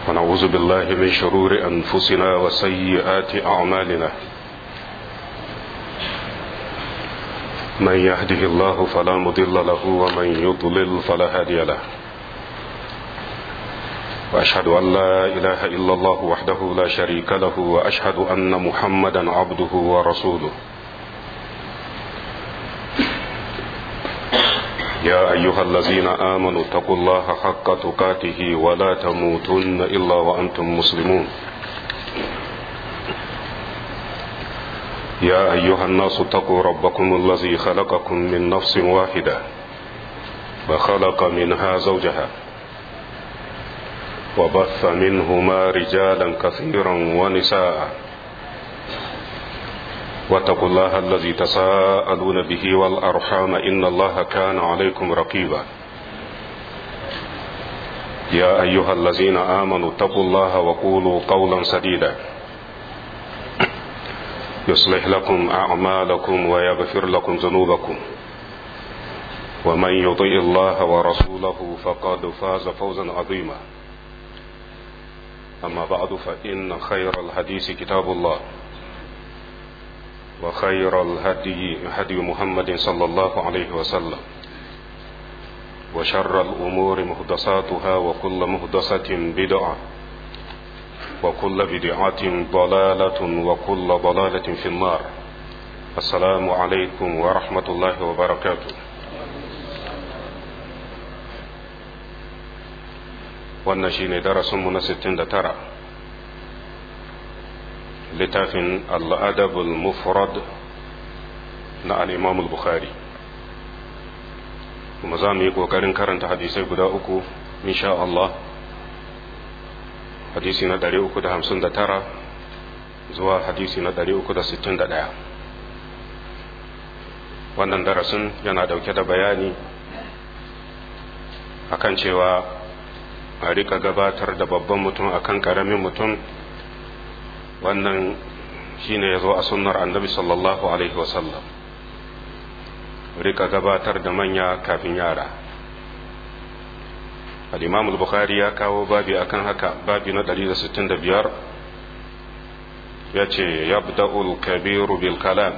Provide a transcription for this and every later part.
ونعوذ بالله من شرور أنفسنا وسيئات أعمالنا من يهده الله فلا مضل له ومن يضلل فلا هادي له وأشهد أن لا إله إلا الله وحده لا شريك له وأشهد أن محمدا عبده ورسوله يا أيها الذين آمنوا اتقوا الله حق تقاته ولا تموتن إلا وأنتم مسلمون يا أيها الناس اتقوا ربكم الذي خلقكم من نفس واحدة وخلق منها زوجها وبث منهما رجالا كثيرا ونساء واتقوا الله الذي تساءلون به والأرحام إن الله كان عليكم رقيبا يا أيها الذين آمنوا اتقوا الله وقولوا قولا سديدا يصلح لكم أعمالكم ويغفر لكم ذنوبكم ومن يطيع الله ورسوله فقد فاز فوزا عظيما أما بعد فإن خير الحديث كتاب الله وخير الهدي هدي محمد صلى الله عليه وسلم وشر الأمور مهدساتها وكل مهدسة بدعة وكل بدعة ضلالة وكل ضلالة في النار السلام عليكم ورحمة الله وبركاته wannan shine darasinmu na 69 littafin al'adabul mufrad na al'imam bukhari kuma za mu yi ƙoƙarin karanta hadisai guda uku insha Allah hadisi na 359 zuwa hadisi na 361 wannan darasin yana dauke da bayani akan cewa a rika gabatar da babban mutum akan karamin mutum wannan shine ya zo a sunnar annabi sallallahu alaihi wasallam rika gabatar da manya kafin yara al-imam al-bukhari ya kawo babi akan haka babi na 165 ya ce yabda'ul kabiru bil kalam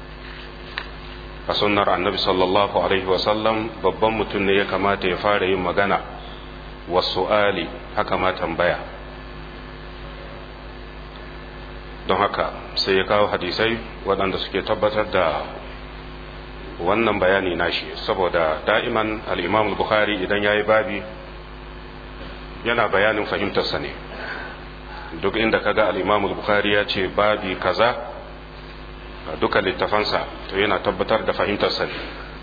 a sunnar annabi sallallahu alaihi wasallam babban mutum ne ya kamata ya fara yin magana wasu'ali haka ma tambaya don haka sai ya kawo hadisai waɗanda suke tabbatar da wannan bayani nashi saboda da'iman al'imam bukhari idan ya yi babi yana bayanin fahimtarsa ne duk inda kaga al'imam bukhari ya ce babi kaza a duka littafansa to yana tabbatar da fahimtarsa ne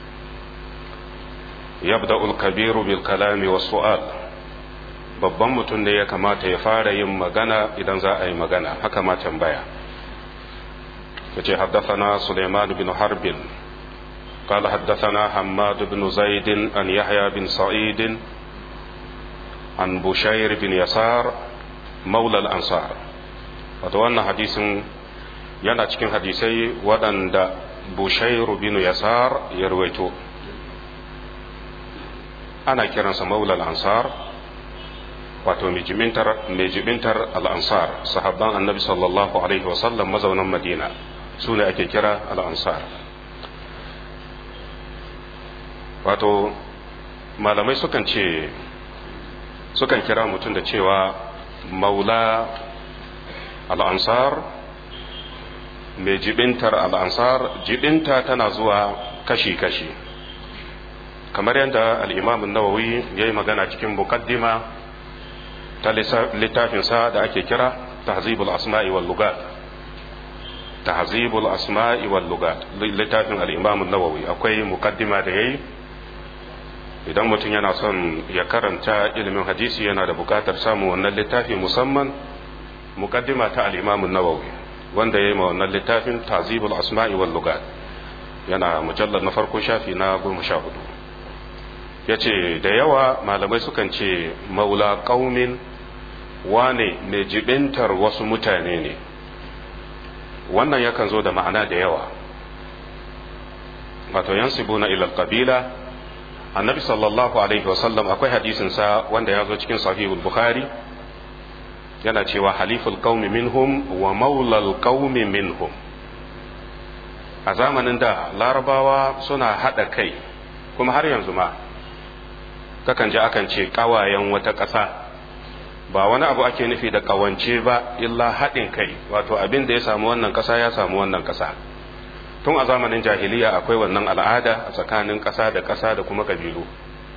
yabda'ul kabiru bil kalami was su'al babban mutum ne ya kamata ya fara yin magana idan za a yi magana haka ma tambaya ya ce haddafana suleiman bin harbin قال حدثنا حماد بن زيد عن يحيى بن سعيد عن بشير بن يسار مولى الأنصار وتوانا حديث yana cikin hadisai waɗanda bushairu bin yasar ya ruwaito ana kiransa maulal ansar wato mai jibintar al'ansar sahabban annabi sallallahu alaihi wasallam mazaunan madina su ne ake kira al'ansar wato malamai sukan ce sukan kira mutum da cewa maula al'ansar mai jibintar al'ansar jibinta tana zuwa kashi-kashi kamar yadda al'imamun nawawi ya yi magana cikin mukaddima ta littafinsa da ake kira tahzibul asma'i wal lugat tahzibul asma'i wal lugat littafin al-imam an-nawawi akwai mukaddima da yayi idan mutum yana son ya karanta ilimin hadisi yana da bukatar samun wannan littafi musamman mukaddima ta al-imam an-nawawi wanda yayi ma wannan littafin tahzibul asma'i wal lugat yana mujallar na farko shafi na goma sha hudu ya ce da yawa malamai sukan ce maula ƙaumin wane mai jibintar wasu mutane ne wannan yakan zo da ma'ana da yawa wato yansibu na ilal kabila annabi sallallahu alaihi wasallam akwai hadisinsa wanda ya zo cikin sahihul bukhari yana cewa haliful qaumi minhum wa maulal qaumi minhum a zamanin da larabawa suna haɗa kai kuma har yanzu ma kakan ji akan ce ƙawayen wata ƙasa ba wani abu ake nufi da ƙawance ba illa haɗin kai wato abin da ya samu wannan ƙasa ya samu wannan ƙasa tun a zamanin jahiliya akwai wannan al'ada a tsakanin ƙasa da ƙasa da kuma ƙabilu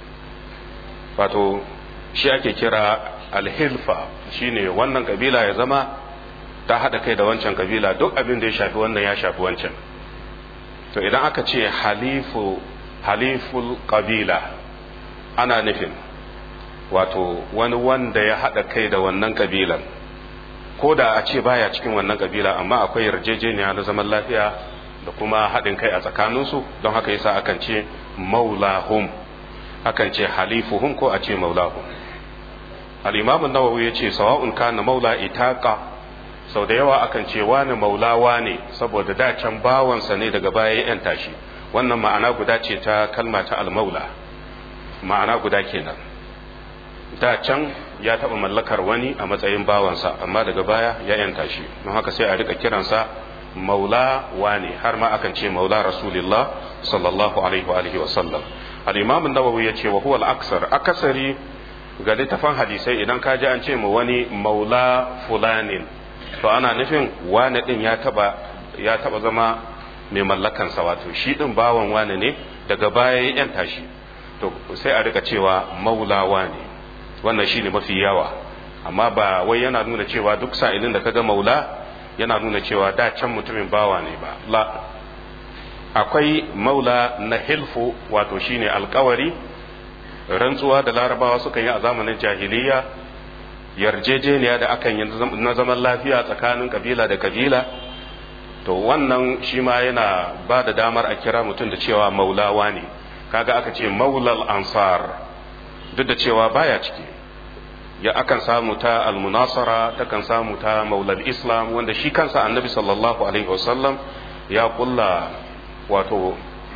wato shi ake kira alhilfa shine wannan ƙabila ya zama ta haɗa kai da wancan ƙabila duk abin da ya shafi wannan ya shafi wancan to idan aka ce halifu haliful ƙabila ana nufin wato wani wanda ya haɗa kai da wannan ƙabilan ko da a ce baya cikin wannan ƙabila amma akwai yarjejeniya na zaman lafiya da kuma haɗin kai a tsakaninsu don haka yasa akan ce maulahum akan ce halifuhum ko a ce maulahum al-imam an-nawawi yace sawa'un kana maula itaqa sau da yawa akan ce wani maulawa ne saboda da can bawansa ne daga baya ya yanta shi wannan ma'ana guda ce ta kalma ta al-maula ma'ana guda kenan da can ya taɓa mallakar wani a matsayin bawansa amma daga baya ya yanta shi don haka sai a rika kiransa maula wane har ma akan ce maula rasulillah sallallahu alaihi wa alihi wa sallam al-imam an-nawawi ya ce wa huwa al-aksar akasari ga littafan hadisai idan ka ji an ce mu wani maula fulanin to ana nufin wane din ya taba ya taba zama mai mallakan sa wato shi din bawan wane ne daga baya ya yanta shi to sai a rika cewa maula wane wannan shine mafi yawa amma ba wai yana nuna cewa duk sa'ilin da kaga maula yana nuna cewa da can mutumin bawa ne ba la akwai maula na hilfu wato shine alkawari rantsuwa da larabawa suka yi a zamanin jahiliya yarjejeniya da akan yi na zaman lafiya tsakanin kabila da kabila to wannan shi ma yana ba da damar a kira mutum da cewa maulawa ne kaga aka ce maulal ansar duk da cewa baya ciki ya akan samu ta almunasara takan samu ta maulal islam wanda shi kansa annabi sallallahu alaihi wasallam ya kulla wato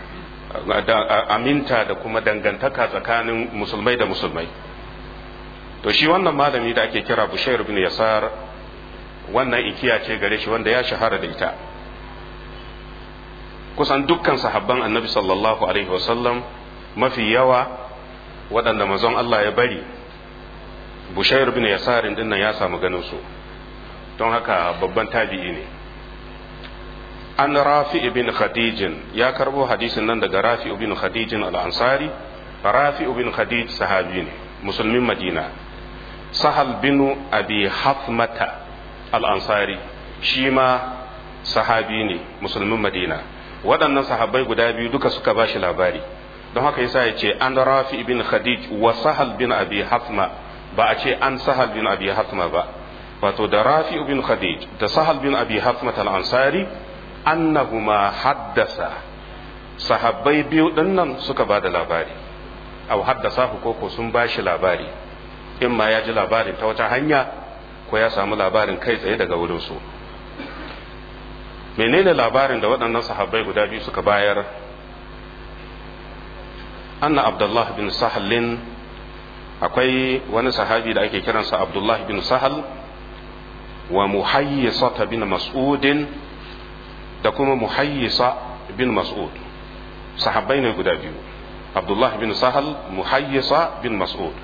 aminta da kuma dangantaka tsakanin musulmai da musulmai to shi wannan malami da ake kira bushair bin yasar wannan ikiya ce gare shi wanda ya shahara da ita kusan dukkan sahabban annabi sallallahu alaihi wasallam mafi yawa waɗanda mazan Allah ya bari bushair bin yasarin dinnan ya samu ganin su don haka babban tabi'i ne an rafi ibn khadijin ya karbo hadisin nan daga rafi ibn khadijin al-ansari rafi ibn khadij sahabi ne musulmin madina sahal bin abi hafmata al-ansari shi ma sahabi ne musulmin madina waɗannan sahabbai guda biyu duka suka ba shi labari don haka yasa ya ce an rafi ibn khadij wa sahal bin abi hafma ba a ce an sahal bin abi hafma ba wato da rafi ibn khadij da sahal bin abi hafma al-ansari annahuma haddasa sahabbai biyu dinnan suka ba da labari au haddasa ku koko sun ba shi labari in ma ya ji labarin ta wata hanya ko ya samu labarin kai tsaye daga wurin su menene labarin da waɗannan sahabbai guda biyu suka bayar anna abdullah bin sahalin akwai wani sahabi da ake kiransa abdullah bin sahal wa muhayyisata bin mas'udin da kuma muhayyisa bin mas'ud sahabbai ne guda biyu abdullah bin sahal muhayyisa bin mas'ud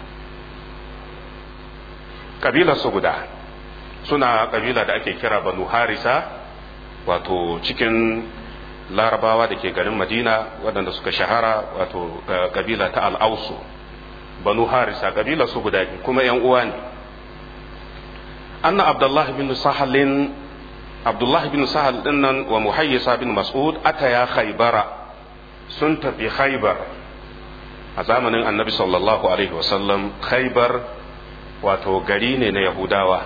kabilarsu guda suna kabila da ake kira banu harisa wato cikin larabawa da ke garin madina waɗanda suka shahara wato kabila ta al'ausu banu harisa kabila su guda biyu kuma yan uwa ne anna abdullahi bin sahalin abdullahi bin sahal dinnan wa muhayyisa bin mas'ud ataya khaybara sun tafi khaybar a zamanin annabi sallallahu alaihi wasallam khaybar wato gari ne na yahudawa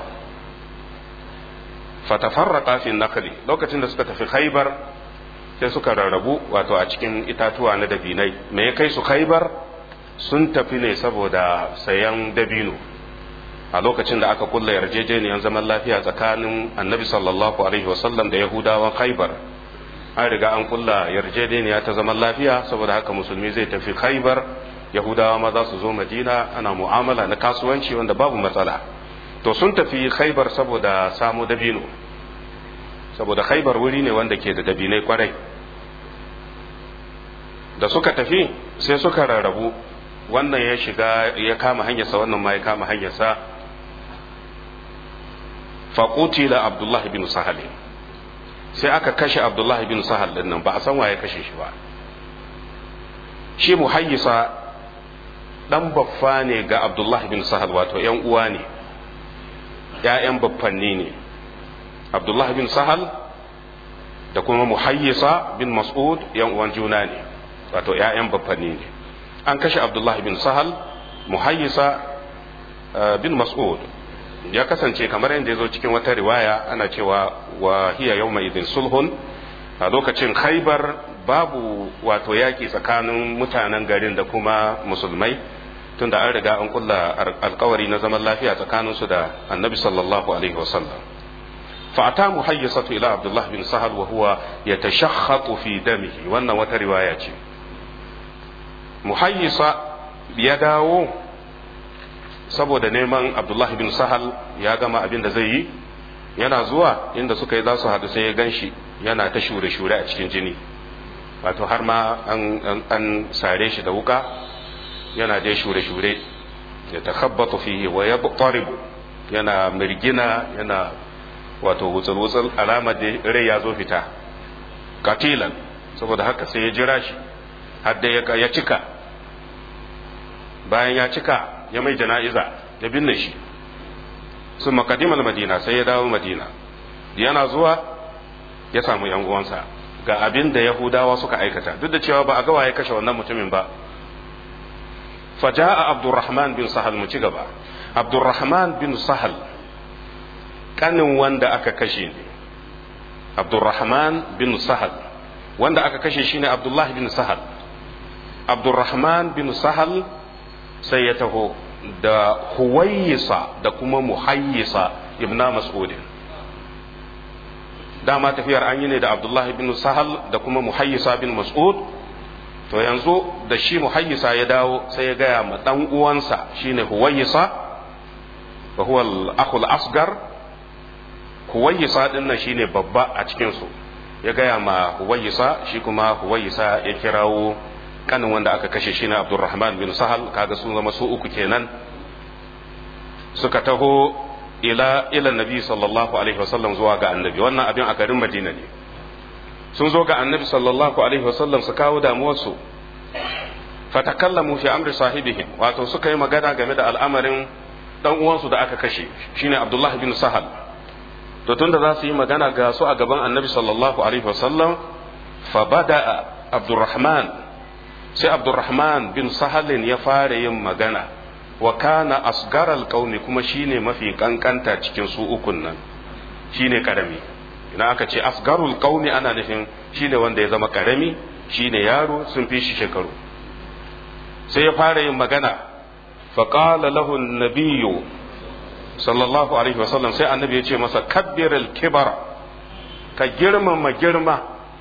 fatafarraqa fi nakli lokacin da suka tafi khaybar sai suka rarrabu wato a cikin itatuwa na dabinai me ya kai su khaybar sun tafi ne saboda sayan dabino a lokacin da aka kulla yarjejeniyar zaman lafiya tsakanin annabi sallallahu alaihi wasallam da yahudawan khaybar an riga an kulla yarjejeniya ta zaman lafiya saboda haka musulmi zai tafi khaybar yahudawa ma za su zo madina ana mu'amala na kasuwanci wanda babu matsala to sun tafi khaibar saboda samu dabino saboda khaibar wuri ne wanda ke da dabinai kwarai da suka tafi sai suka rarrabu wannan ya shiga ya kama hanyarsa wannan ma ya kama hanyarsa faƙutila abdullahi bin sahal sai aka kashe abdullahi bin sahal din nan ba a san waye kashe shi ba shi muhayyisa dan baffa ne ga abdullahi bin sahal wato yan uwa ne ‘ya'yan baffanni ne abdullahi bin sahal da kuma muhayyisa bin mas'ud yan uwan juna ne wato ‘ya'yan baffanni ne an kashe abdullahi bin sahal muhayyisa bin mas'ud ya kasance kamar yadda ya zo cikin wata riwaya ana cewa wa hiya yawma idin sulhun a lokacin khaibar babu wato yaƙi tsakanin mutanen garin da kuma musulmai tunda an riga an kulla alkawari na zaman lafiya tsakaninsu da annabi sallallahu alaihi wasallam fa'ata muhayyisatu ila abdullah bin sahal wa huwa yatashahhatu fi damihi wannan wata riwaya ce muhayyisa ya dawo saboda neman abdullahi bin sahal ya gama abin da zai yi yana zuwa inda suka yi za su haɗu sai ya gan shi yana ta shure-shure a cikin jini wato har ma an sare shi da wuka yana dai shure-shure ya takhabbatu fihi wa ya yana mirgina yana wato wutsul-wutsul alama da rai ya zo fita katilan saboda haka sai ya jira shi har da ya cika bayan ya cika ya mai jana'iza ya binne shi sun makadimal madina sai ya dawo madina yana zuwa ya samu yan uwansa ga abin da yahudawa suka aikata duk da cewa ba a ga waye kashe wannan mutumin ba faja'a abdurrahman bin sahal mu ci gaba abdurrahman bin sahal kanin wanda aka kashe ne abdurrahman bin sahal wanda aka kashe shine abdullah bin sahal abdurrahman bin sahal sai ya taho da huwayisa da kuma muhayyisa ibna mas'udin dama tafiyar an yi ne da abdullahi bin sahal da kuma muhayyisa bin mas'ud to yanzu da shi muhayyisa ya dawo sai ya gaya ma dan uwansa shine huwayisa wa huwa al-akhul asgar huwayisa din nan shine babba a cikin su ya gaya ma huwayisa shi kuma huwayisa ya kirawo kanin wanda aka kashe shi na abdurrahman bin sahal kaga sun zama su uku kenan suka taho ila ila nabi sallallahu alaihi wasallam zuwa ga annabi wannan abin a garin madina ne sun zo ga annabi sallallahu alaihi wasallam su kawo damuwarsu fatakallamu fi amri sahibihim wato suka yi magana game da al'amarin dan uwansu da aka kashe shine abdullahi bin sahal to tunda za su yi magana ga su a gaban annabi sallallahu alaihi wasallam fa bada abdurrahman sai abdurrahman bin sahalin ya fara yin magana wa kana asgaral qaumi kuma shine mafi kankanta cikin su ukun nan shine karami idan aka ce asgarul qaumi ana nufin shine wanda ya zama karami shine yaro sun fi shi shekaru sai ya fara yin magana fa qala lahu an-nabiyyu sallallahu alaihi wasallam sai annabi ya ce masa kabbir al-kibara ka girmama girma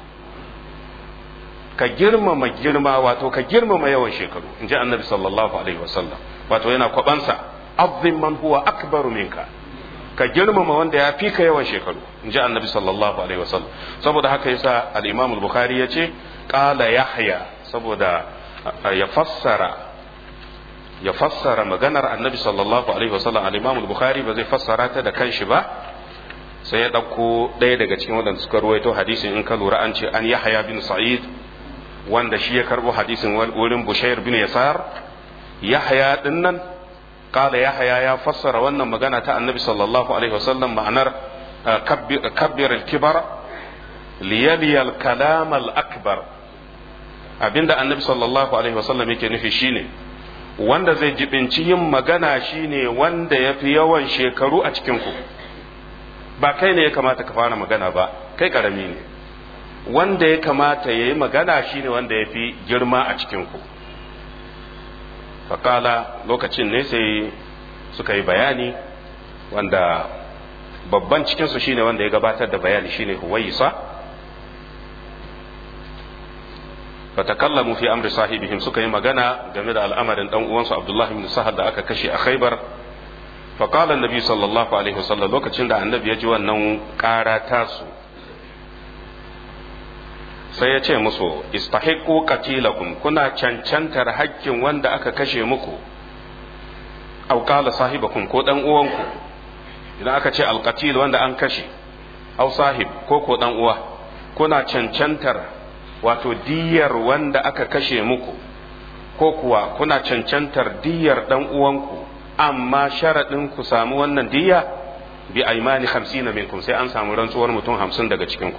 ka girmama girma wato ka girmama yawan shekaru in ji annabi sallallahu alaihi wasallam wato yana kwabansa azim man huwa akbaru minka ka girmama wanda ya fi ka yawan shekaru in ji annabi sallallahu alaihi wasallam saboda haka yasa al-imam al-bukhari ya ce qala yahya saboda ya fassara ya fassara maganar annabi sallallahu alaihi wasallam al-imam al-bukhari ba zai fassara ta da kanshi ba sai ya ɗauko ɗaya daga cikin waɗanda suka ruwaito hadisin in ka lura an ce an yahya bin sa'id wanda shi ya karbo hadisin wurin Bushair bin Yasar Yahya din nan kala Yahya ya fassara wannan magana ta Annabi sallallahu alaihi wasallam ma'anar kabbir al-kibar liyali al-kalam al-akbar abinda Annabi sallallahu alaihi wasallam yake nufi shine wanda zai jibinci yin magana shine wanda ya fi yawan shekaru a cikin ku ba kai ne ya kamata ka fara magana ba kai karami ne wanda ya kamata ya yi magana shine wanda ya fi girma a cikinku faƙala lokacin ne sai suka yi bayani wanda babban cikinsu shine wanda ya gabatar da bayani shine huwaisa fatakallamu fi amri sahibihim suka yi magana game da al'amarin dan uwansu abdullahi bin sahal da aka kashe a khaibar faƙalar nabi sallallahu alaihi wasallam lokacin da annabi ya ji wannan ƙara tasu sai ya ce musu istahiqu qatilakum kuna cancantar hakkin wanda aka kashe muku aw qala sahibakum ko dan uwanku idan aka ce alqatil wanda an kashe aw sahib ko ko dan uwa kuna cancantar wato diyar wanda aka kashe muku ko kuwa kuna cancantar diyar dan uwanku amma sharaɗin ku samu wannan diya bi aimani hamsin minkum sai an samu rantsuwar mutum hamsin daga cikinku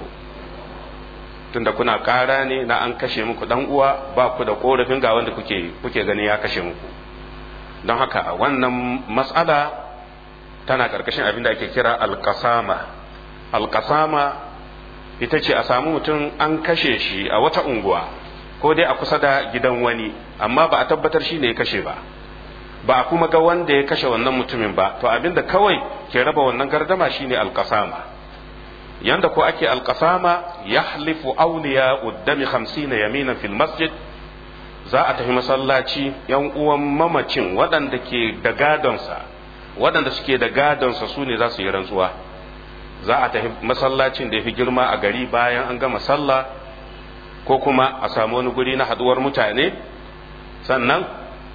tunda kuna ƙara ne na an kashe muku dan uwa ba ku da korafin ga wanda kuke kuke gani ya kashe muku don haka wannan mas'ala tana ƙarƙashin abin da ake kira alƙasama alƙasama ita ce a samu mutum an kashe shi a wata unguwa ko dai a kusa da gidan wani amma ba a tabbatar shi ne ya kashe ba ba a kuma ga wanda ya kashe wannan mutumin ba to abinda kawai ke raba wannan gardama shine alƙasama yanda ko ake alƙasama yahlifu awliya uddami 50 yaminan fil masjid za a tafi masallaci yan uwan mamacin waɗanda ke da gadonsa waɗanda suke da gadonsa su ne za su yi rantsuwa za a tafi masallacin da ya fi girma a gari bayan an gama sallah ko kuma a samu wani guri na haɗuwar mutane sannan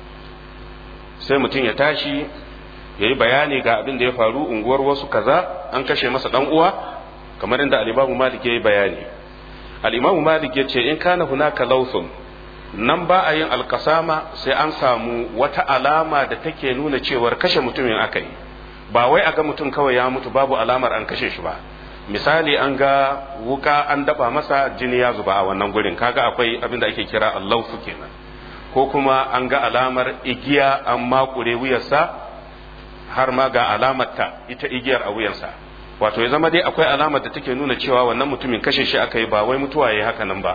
sai mutum ya tashi ya yi bayani ga abin da ya faru unguwar wasu kaza an kashe masa ɗan uwa kamar inda alimamu malik ya yi bayani alimamu malik ya ce in kana hunaka lausun nan ba a yin alkasama sai an samu wata alama da take nuna cewar kashe mutumin aka yi ba wai a ga mutum kawai ya mutu babu alamar an kashe shi ba misali an ga wuka an daba masa jini ya zuba a wannan gurin kaga akwai abin da ake kira allaufu kenan ko kuma an ga alamar igiya an makure wuyarsa har ma ga alamar ta ita igiyar a wuyansa wato ya zama dai akwai alamar da take nuna cewa wannan mutumin kashe shi aka yi ba wai mutuwa ya yi haka nan ba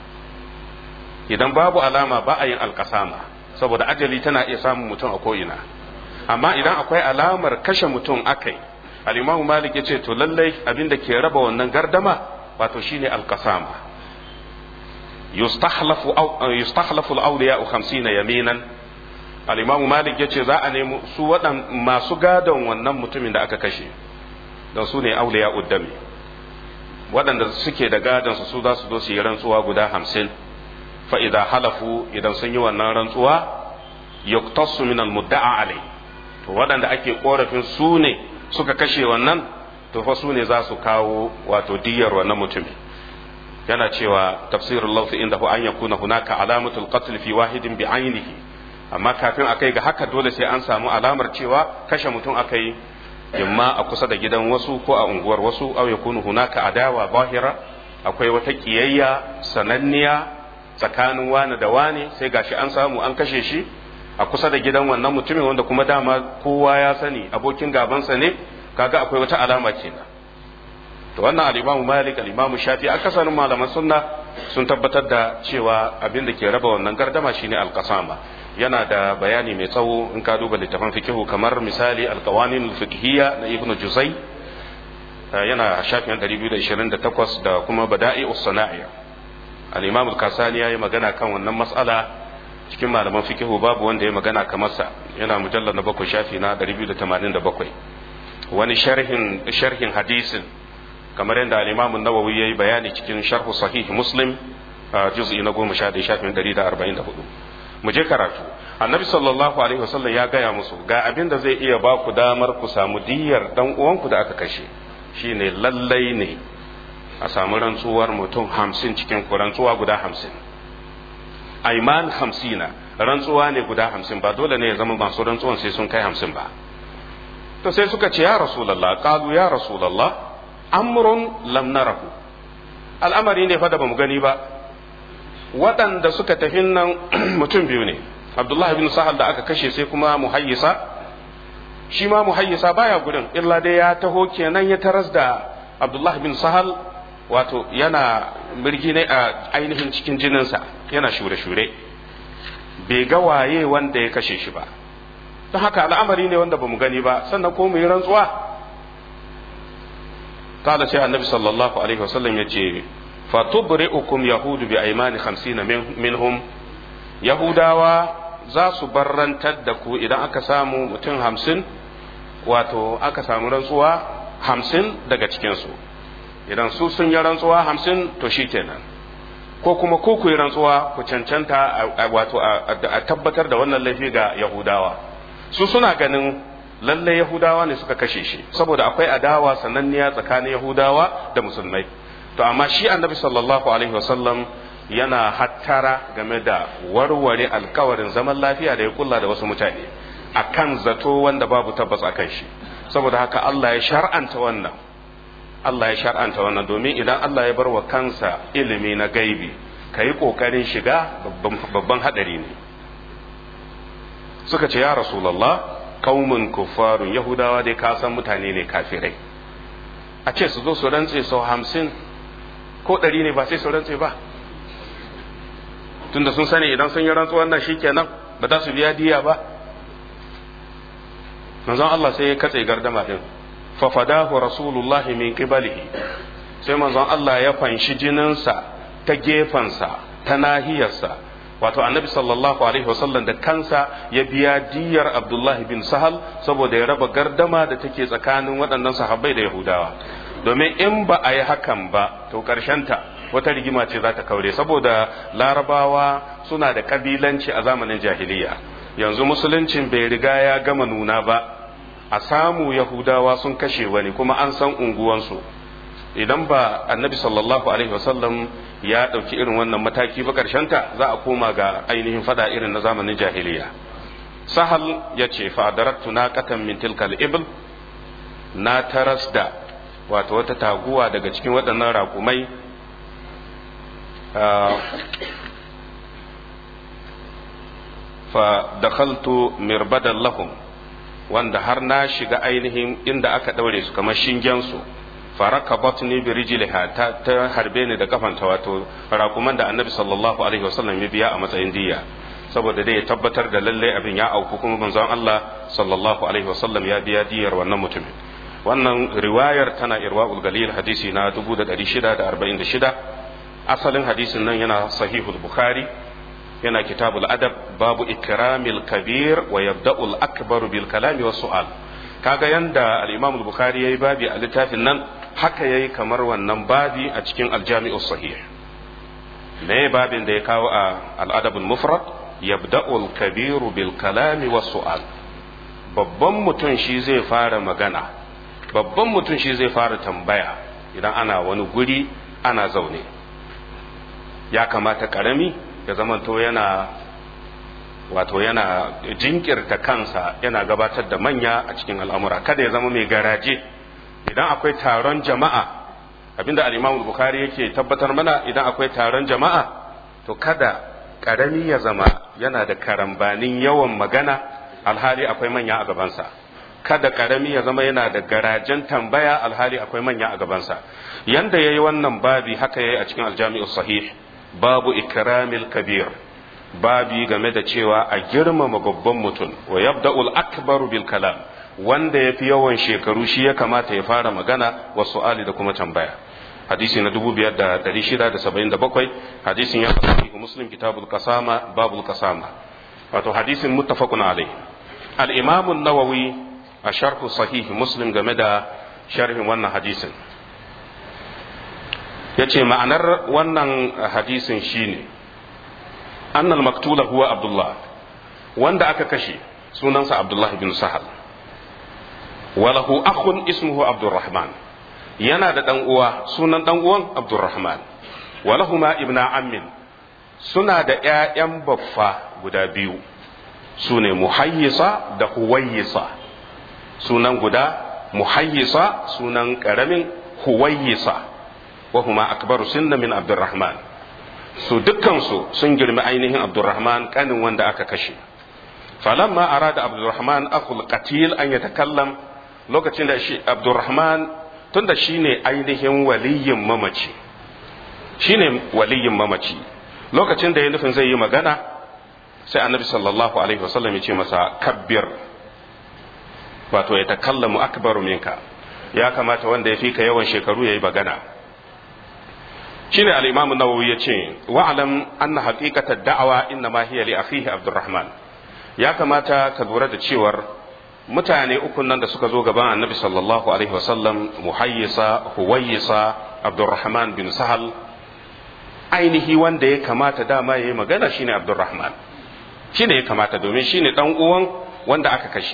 idan babu alama ba a yin alkasama saboda ajali tana iya samun mutum a ko'ina amma idan akwai alamar kashe mutum akai al-imamu malik ya ce to lallai abin da ke raba wannan gardama wato shine alkasama yustahlafu yustahlafu al-awliya 50 yaminan al-imamu malik ya ce za a nemi su waɗan masu gadon wannan mutumin da aka kashe don su ne awliya uddami waɗanda suke da gadon su za su zo su yi rantsuwa guda hamsin فإذا halafu idan sun yi wannan rantsuwa yuktassu min almudda'a alai to waɗanda ake korafin su ne suka kashe wannan to fa su ne za su kawo wato diyar wannan mutumin yana cewa tafsirul lawfi inda hu an yakuna hunaka alamatul qatl fi wahidin bi ainihi amma kafin a kai ga haka dole sai an samu alamar cewa kashe mutum akai imma a kusa da gidan wasu ko a unguwar wasu aw yakunu hunaka adawa zahira akwai wata kiyayya sananniya tsakanin wani da wani sai gashi an samu an kashe shi a kusa da gidan wannan mutumin wanda kuma dama kowa ya sani abokin gabansa ne kaga akwai wata alama kenan to wannan al-Imam Malik al-Imam Shafi akasarin malaman sunna sun tabbatar da cewa abin da ke raba wannan gardama shine al-qasama yana da bayani mai tsawo in ka duba littafin fikihu kamar misali al-qawanin al-fiqhiyya na Ibn Juzay yana shafin 228 da kuma bada'i'us sana'i al-imam al-kasani yayi magana kan wannan mas'ala cikin malaman fikihu babu wanda ya magana kamar sa yana mujallal na bakwai shafi na 287 wani sharhin sharhin hadisin kamar yadda al-imam an-nawawi yayi bayani cikin sharh sahih muslim juz'i na 11 shafin 144 mu je karatu annabi sallallahu alaihi wasallam ya gaya musu ga abin da zai iya ba ku damar ku samu diyar dan uwanku da aka kashe shine lallai ne a samu rantsuwar mutum hamsin cikin ku rantsuwa guda hamsin aiman hamsina rantsuwa ne guda hamsin ba dole ne ya zama masu rantsuwan sai sun kai hamsin ba to sai suka ce ya rasulallah qalu ya rasulallah amrun lam narahu al'amari ne fa da bamu gani ba waɗanda suka tafi nan mutum biyu ne abdullahi bin sahal da aka kashe sai kuma muhayyisa shi ma muhayyisa baya gudun illa dai ya taho kenan ya taras da abdullahi bin sahal wato yana mirgi ne a ainihin cikin jininsa yana shure-shure bai ga waye wanda ya kashe shi ba don haka al'amari ne wanda bamu gani ba sannan ko mu yi rantsuwa kada sai annabi sallallahu alaihi wasallam ya ce fatubri'ukum yahudu bi aymani 50 minhum yahudawa za su barrantar da ku idan aka samu mutum hamsin wato aka samu rantsuwa hamsin daga cikinsu idan su sun yi rantsuwa hamsin to shi kenan ko kuma ko ku yi rantsuwa ku cancanta wato a tabbatar da wannan laifi ga yahudawa su suna ganin lalle yahudawa ne suka kashe shi saboda akwai adawa sananniya tsakanin yahudawa da musulmai to amma shi annabi sallallahu alaihi wasallam yana hattara game da warware alkawarin zaman lafiya da ya kulla da wasu mutane akan zato wanda babu tabbas akan shi saboda haka Allah ya shar'anta wannan Allah ya shar'anta wannan domin idan Allah ya bar wa kansa ilimi na gaibi ka yi ƙoƙarin shiga babban haɗari ne suka ce ya rasulallah kaumun kuffarun yahudawa dai ka san mutane ne kafirai a ce su zo su rantse sau hamsin ko ɗari ne ba sai su rantse ba tunda sun sani idan sun yi rantsuwan nan shikenan ba za su biya diya ba manzon Allah sai ya katse gardama din fa fadahu rasulullah min qibalihi sai manzon Allah ya fanshi jininsa ta gefansa ta nahiyarsa wato annabi sallallahu alaihi wasallam da kansa ya biya diyar abdullahi bin sahal saboda ya raba gardama da take tsakanin waɗannan sahabbai da yahudawa domin in ba a yi hakan ba to ta wata rigima ce za ta kaure saboda larabawa suna da kabilanci a zamanin jahiliya yanzu musuluncin bai riga ya gama nuna ba a samu yahudawa sun kashe wani kuma an san unguwansu idan ba annabi sallallahu alaihi wasallam ya ɗauki irin wannan mataki ba ta za a koma ga ainihin fada irin na zamanin jahiliya sahal ya ce fadarattu na katan min tilkal ibl na taras da wato wata taguwa daga cikin waɗannan raƙumai fa dakhaltu mirbadan lahum wanda har na shiga ainihin inda aka ɗaure su kamar shingen su faraka batni bi rijliha ta, ta harbe ni da kafanta wato rakuman da annabi sallallahu alaihi wasallam ya biya a matsayin diya saboda dai ya tabbatar da lalle abin ya auku kuma manzon Allah sallallahu alaihi wasallam ya biya diyar wannan mutumin wannan riwayar tana irwaul galil hadisi na 1646 asalin hadisin nan yana sahihul bukhari yana kitabul adab babu ikramil kabir wa yabda'ul akbar bil kalami was su'al kaga yanda al-imam al-bukhari yayi babi a littafin nan haka yayi kamar wannan babi a cikin al-jami'u sahih me babin da ya kawo a al-adab al-mufrad yabda'u al-kabir bil kalami was su'al babban mutum shi zai fara magana babban mutum shi zai fara tambaya idan ana wani guri ana zaune ya kamata karami ya zamanto yana wato yana jinkirta kansa yana gabatar da manya a cikin al'amura kada ya zama mai garaje idan akwai taron jama'a abinda al-imam bukhari yake tabbatar mana idan akwai taron jama'a to kada karami ya zama yana da karambanin yawan magana alhali akwai manya a gabansa kada karami ya zama yana da garajen tambaya alhali akwai manya a gabansa yanda yayi wannan babi haka yayi a cikin aljami'u sahih babu ikramil kabir babi game da cewa a girmama babban mutum wa yabda'ul akbaru bil kalam wanda yafi yawan shekaru shi ya kamata ya fara magana wa su'ali da kuma tambaya hadisi na 5677 hadisin ya sahih muslim kitabul qasama babul qasama wato hadisin muttafaqun alayh al-imam an-nawawi a sharh sahih muslim game da sharhin wannan hadisin yace ma'anar wannan hadisin shine annal maktula huwa abdullah wanda aka kashe sunansa abdullah bin sahal walahu akhun ismuhu abdurrahman yana da dan uwa sunan dan uwan abdurrahman walahuma ibna ammin suna da ƴaƴan baffa guda biyu sune muhayyisa da huwayyisa sunan guda muhayyisa sunan karamin huwayyisa wa huma akbaru sinna min abdurrahman su dukkansu sun girmi ainihin abdurrahman kanin wanda aka kashe falamma arada abdurrahman akul qatil an yatakallam lokacin da shi abdurrahman tunda shine ainihin waliyin mamaci shine waliyin mamaci lokacin da ya nufin zai yi magana sai annabi sallallahu alaihi wasallam ya ce masa kabbir wato ya takallamu akbaru minka ya kamata wanda ya fi ka yawan shekaru ya yi magana shine al-imam an-nawawi yace wa'lam anna haqiqata da'awa inna ma hiya li akhihi abdurrahman ya kamata ka lura da cewar mutane ukun nan da suka zo gaban annabi sallallahu alaihi wasallam muhayyisa huwayisa abdurrahman bin sahal ainihi wanda ya kamata dama ya yi magana shine abdurrahman shine ya kamata domin shine dan uwan wanda aka kashe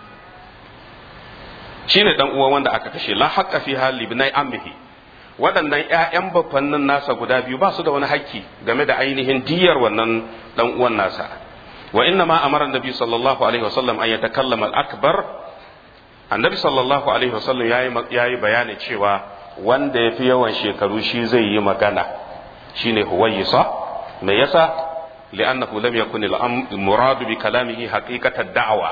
shine dan uwan wanda aka kashe la haqqa fi hal ibnai ammihi waɗannan ƴaƴan bafannin nasa guda biyu ba su da wani haƙƙi game da ainihin diyar wannan dan uwan nasa wa inna ma amara annabi sallallahu alaihi wasallam an yatakallama al-akbar annabi sallallahu alaihi wasallam yayi yayi bayani cewa wanda yafi yawan shekaru shi zai yi magana shine huwayisa me yasa li'annahu lam yakun al-muradu bi kalamihi haqiqatan da'wa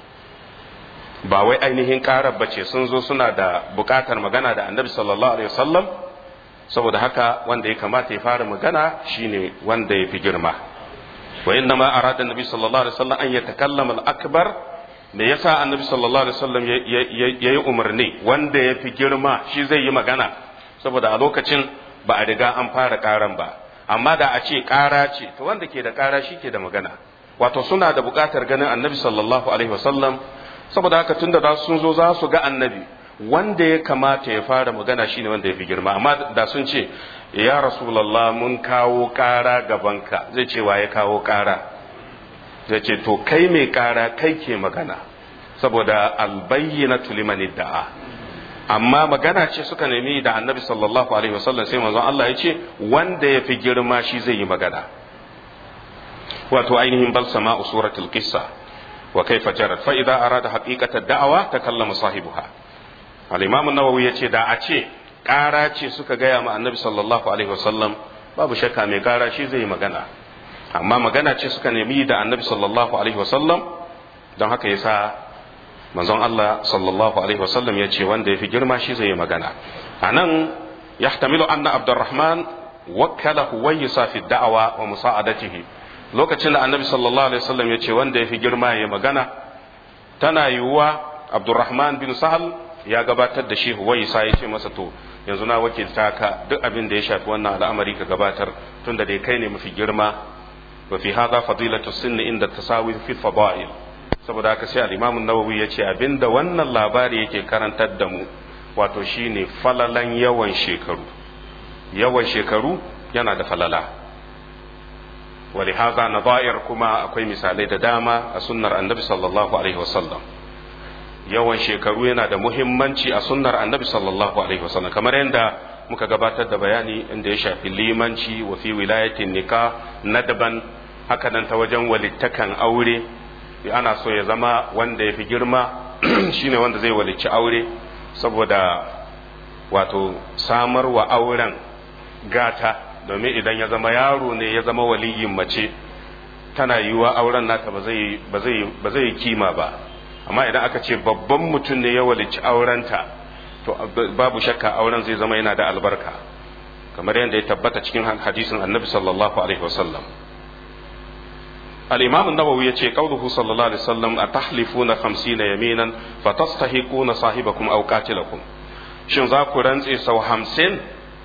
ba wai ainihin karar bace sun zo suna da bukatar magana da annabi sallallahu alaihi wasallam saboda haka wanda ya kamata ya fara magana shine wanda ya fi girma wa inna ma arada annabi sallallahu alaihi wasallam an yatakallama al-akbar me yasa annabi sallallahu alaihi wasallam yayi umarni wanda ya fi girma shi zai yi magana saboda a lokacin ba a riga an fara karan ba amma da a ce kara ce to wanda ke da kara shi ke da magana wato suna da bukatar ganin annabi sallallahu alaihi wasallam saboda haka tunda da sun zo za su ga annabi wanda ya kamata ya fara magana shine wanda ya fi girma amma da sun ce ya rasulullah mun kawo kara gabanka zai ce wa ya kawo kara zai ce to kai mai kara kai ke magana saboda albayyinatu liman da'a amma magana ce suka nemi da annabi sallallahu alaihi wasallam sai manzon Allah ya ce wanda ya fi girma shi zai yi magana wato ainihin balsama suratul qissa وكيف جرت فإذا أراد حقيقة الدعوة تكلم صاحبها الإمام النووي يتي دا أتي ƙara ce suka gaya ma annabi sallallahu alaihi wasallam babu shakka mai ƙara shi zai magana amma magana ce suka nemi da annabi sallallahu alaihi wasallam don haka yasa manzon Allah sallallahu alaihi wasallam ya ce wanda ya fi girma shi zai magana a nan yahtamilu anna abdurrahman wakkala huwayisa fi da'awa wa musa'adatihi lokacin da annabi sallallahu alaihi wasallam ya ce wanda ya fi girma ya magana tana yiwuwa abdurrahman bin sahal ya gabatar da shi huwaisa ya ce masa to yanzu na wakilta ka duk abin da ya shafi wannan al'amari ka gabatar tunda dai kai ne mafi girma wa fi hadha fadilatu sinni inda tasawi fi fadail saboda haka sai al-imam an-nawawi ya ce abinda wannan labari yake karantar da mu wato shine falalan yawan shekaru yawan shekaru yana da falala ولهذا نظائر كما akwai misalai da dama a sunnar annabi sallallahu alaihi wasallam yawan shekaru yana da muhimmanci a sunnar annabi sallallahu alaihi wasallam kamar yadda muka gabatar da bayani inda ya shafi limanci wa fi wilayatin nika nadaban haka nan ta wajen walittakan aure ana so ya zama wanda ya fi girma shine wanda zai walicci aure saboda wato samar wa auren gata domin idan ya zama yaro ne ya zama waliyin mace tana yiwuwa auren nata ba zai kima ba amma idan aka ce babban mutum ne ya walici aurenta to babu shakka auren zai zama yana da albarka kamar yadda ya tabbata cikin hadisin annabi sallallahu alaihi wasallam الإمام النووي يتي قوله صلى الله عليه وسلم أتحلفون خمسين يمينا فتستحقون صاحبكم أو قاتلكم shin za ku rantse sau hamsin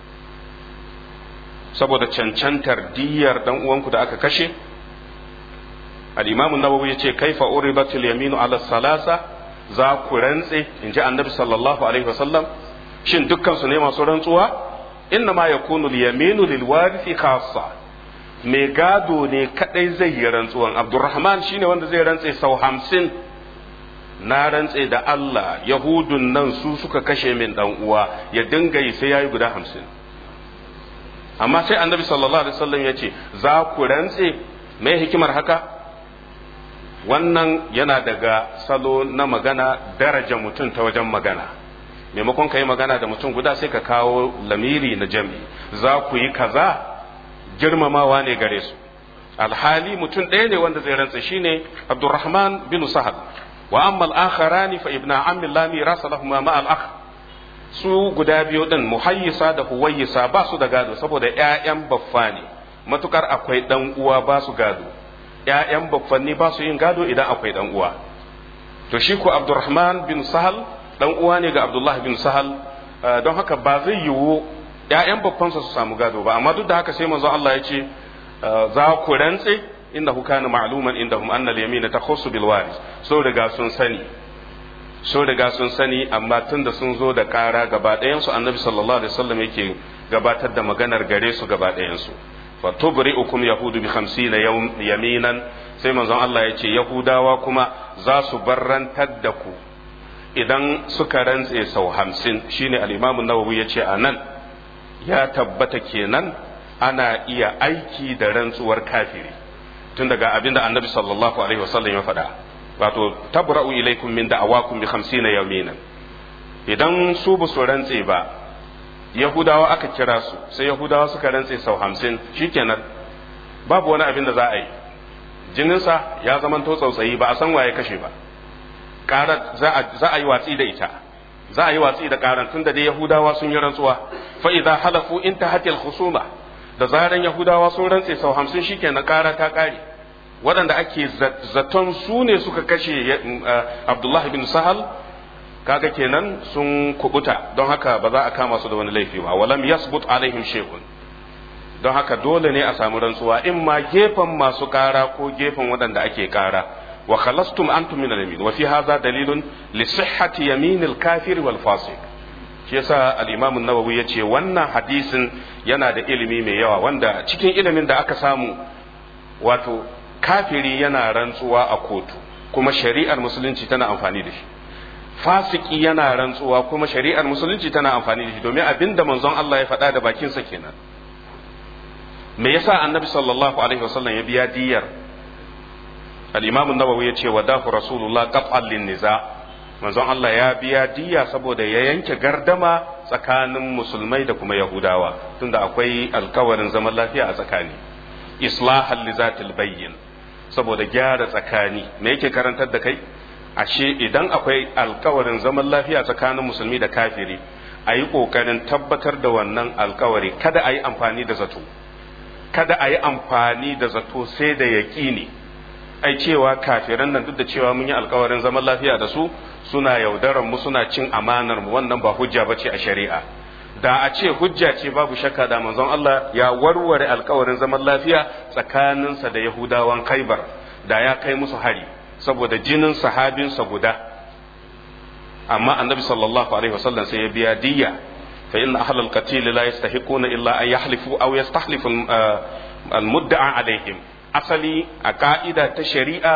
saboda cancantar diyar dan uwanku da aka kashe al-imamu nawawi yace kaifa uribatul yaminu ala salasa za ku rantse in ji annabi sallallahu alaihi wasallam shin dukkan su ne masu rantsuwa inna ma yakunu al-yaminu lil warithi khassa mai gado ne kadai zai yi rantsuwan abdurrahman shine wanda zai rantse sau hamsin na rantse da Allah yahudun nan su suka kashe min dan uwa ya dinga yi sai yayi guda hamsin amma sai annabi sallallahu alaihi wasallam ya ce za ku rantse mai hikimar haka wannan yana daga salo na magana daraja mutum ta wajen magana maimakon ka yi magana da mutum guda sai ka kawo lamiri na jami za ku yi kaza girmamawa ne gare su alhali mutum ɗaya ne wanda zai rantse shine abdurrahman bin sahal wa amma al-akharani fa ibna ammi la mirasa lahumma ma al-akh su guda biyu din muhayyisa da huwayyisa ba su da gado saboda ƴaƴan baffa ne matukar akwai dan uwa ba su gado ƴaƴan baffanni ba su yin gado idan akwai dan uwa to shi ko abdurrahman bin sahal dan uwa ne ga abdullah bin sahal don haka ba zai yiwu ƴaƴan baffansa su samu gado ba amma duk da haka sai manzo Allah ya ce za ku rantse innahu kana ma'luman indahum anna al-yamina takhussu bil waris so riga sun sani sun riga sun sani amma tun da sun zo da ƙara gaba ɗayansu annabi sallallahu alaihi wasallam yake gabatar da maganar gare su gaba ɗayansu fa tubri'ukum yahudu bi 50 yaminan sai manzon Allah ya ce yahudawa kuma za su barrantar da ku idan suka rantse sau hamsin shine al-imam an-nawawi ya ce anan ya tabbata kenan ana iya aiki da rantsuwar kafiri tun daga abinda annabi sallallahu alaihi wasallam ya faɗa wato tabra'u ilaikum min da'awakum bi 50 yaminan idan su ba su rantse ba yahudawa aka kira su sai yahudawa suka rantse sau hamsin shikenan babu wani abin da za a yi jininsa ya zamanto tsautsayi ba a san waye kashe ba ƙarar za a yi watsi da ita za a yi watsi da ƙarar tun da dai yahudawa sun yi rantsuwa fa idza halafu intahatil khusuma da zaran yahudawa sun rantse sau hamsin shikenan ƙara ta ƙare waɗanda ake zaton su ne suka kashe abdullahi bin sahal kaga kenan sun kubuta don haka ba za a kama su da wani laifi ba walam yasbut alaihim shay'un don haka dole ne a samu rantsuwa in ma gefen masu kara ko gefen waɗanda ake kara wa khalastum antum min al-yamin wa fi hadha dalilun li sihhati yamin al-kafir wal fasiq shi yasa al-imam an-nawawi yace wannan hadisin yana da ilimi mai yawa wanda cikin ilimin da aka samu wato kafiri yana rantsuwa a kotu kuma shari'ar musulunci tana amfani da shi fasiki yana rantsuwa kuma shari'ar musulunci tana amfani da shi domin abin da manzon Allah ya faɗa da bakinsa kenan me yasa annabi sallallahu alaihi wasallam ya biya diyar al-imam an-nawawi ya ce wa dafu rasulullah qat'an lin niza manzon Allah ya biya diya saboda ya yanke gardama tsakanin musulmai da kuma yahudawa tunda akwai alkawarin zaman lafiya a tsakani islahan li zatil bayyin saboda gyara tsakani me yake karantar da kai ashe idan akwai alkawarin zaman lafiya tsakanin musulmi da kafiri a yi ƙoƙarin tabbatar da wannan alkawari kada a yi amfani da zato kada a yi amfani da zato sai da yaƙini ai cewa kafiran nan duk da cewa mun yi alkawarin zaman lafiya da su suna yaudarar mu suna cin amanar mu wannan ba hujja bace a shari'a da a ce hujja ce babu shakka da manzon Allah ya warware alkawarin zaman lafiya tsakaninsa da Yahudawan Khaibar da ya kai musu hari saboda jinin sahabinsa guda amma annabi sallallahu alaihi wasallam sai ya biya diyya fa inna ahlal qatil la yastahiquna illa an yahlifu aw yastahlifu al mudda'a alaihim asali a ka'ida ta shari'a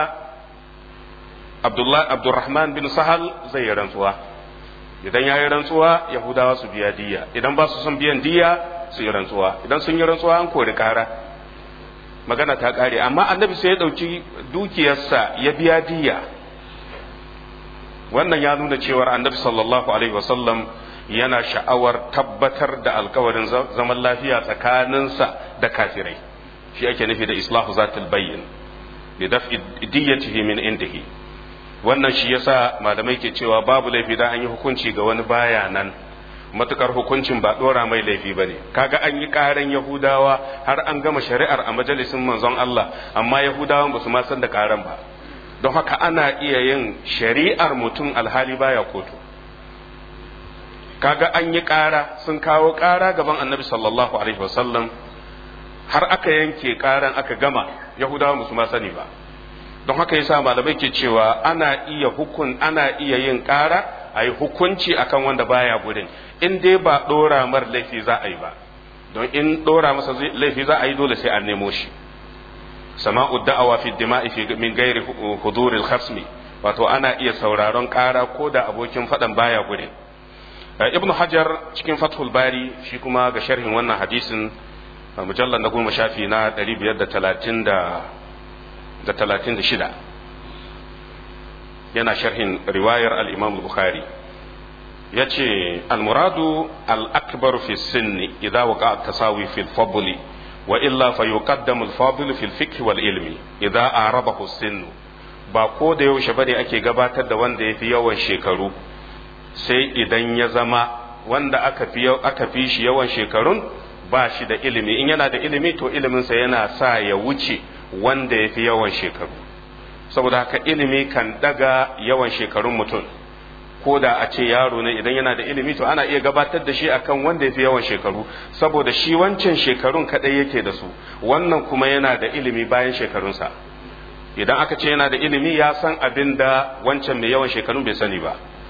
Abdullah Abdurrahman bin Sahal zai yi rantsuwa idan ya yi rantsuwa Yahudawa su biya diyya idan ba su son biyan diyya su yi rantsuwa idan sun yi rantsuwa an kori kara magana ta kare amma annabi sai ya ɗauki dukiyarsa ya biya diya wannan ya nuna cewar annabi sallallahu alaihi wasallam yana sha'awar tabbatar da alkawarin zaman lafiya tsakaninsa da kafirai shi ake nufi da islahu zatul bayyin bi daf'i diyatihi min indihi wannan shi yasa malamai ke cewa babu laifi da an yi hukunci ga wani baya nan matukar hukuncin ba dora mai laifi ba ne kaga an yi karan yahudawa har an gama shari'ar a majalisin manzon Allah amma yahudawan ba su ma san da karan ba don haka ana iya yin shari'ar mutum alhali baya kotu kaga an yi kara sun kawo kara gaban annabi sallallahu alaihi wasallam har aka yanke karan aka gama yahudawan ba su ma sani ba don haka yasa malamai ke cewa ana iya hukun ana iya yin kara a yi hukunci akan wanda baya gurin in dai ba ɗora mar laifi za a yi ba don in ɗora masa laifi za a yi dole sai an nemo shi sama'u da'awa fi dima'i fi min gairi huduril khasmi wato ana iya sauraron ƙara ko da abokin faɗan baya gurin ibnu hajar cikin fathul bari shi kuma ga sharhin wannan hadisin mujallar na goma shafi na 536 yana sharhin riwayar al-imam bukhari ya ce almuradu al'akbar fi sinni idza waqa tasawi fi fadli wa illa fa yuqaddamu al-fadl fi al-fiqh wal ilmi idza arabahu sinnu ba ko da yaushe bane ake gabatar da wanda yafi yawan shekaru sai idan ya zama wanda aka fi aka fi shi yawan shekarun ba shi da ilimi in yana da ilimi to iliminsa yana sa ya wuce wanda yafi yawan shekaru saboda haka ilimi kan daga yawan shekarun mutum ko da a ce yaro ne idan yana da ilimi to ana iya gabatar da shi akan wanda ya fi yawan shekaru saboda shi wancan shekarun kadai yake da su wannan kuma yana da ilimi bayan shekarunsa idan aka ce yana da ilimi ya san abin da wancan mai yawan shekarun bai sani ba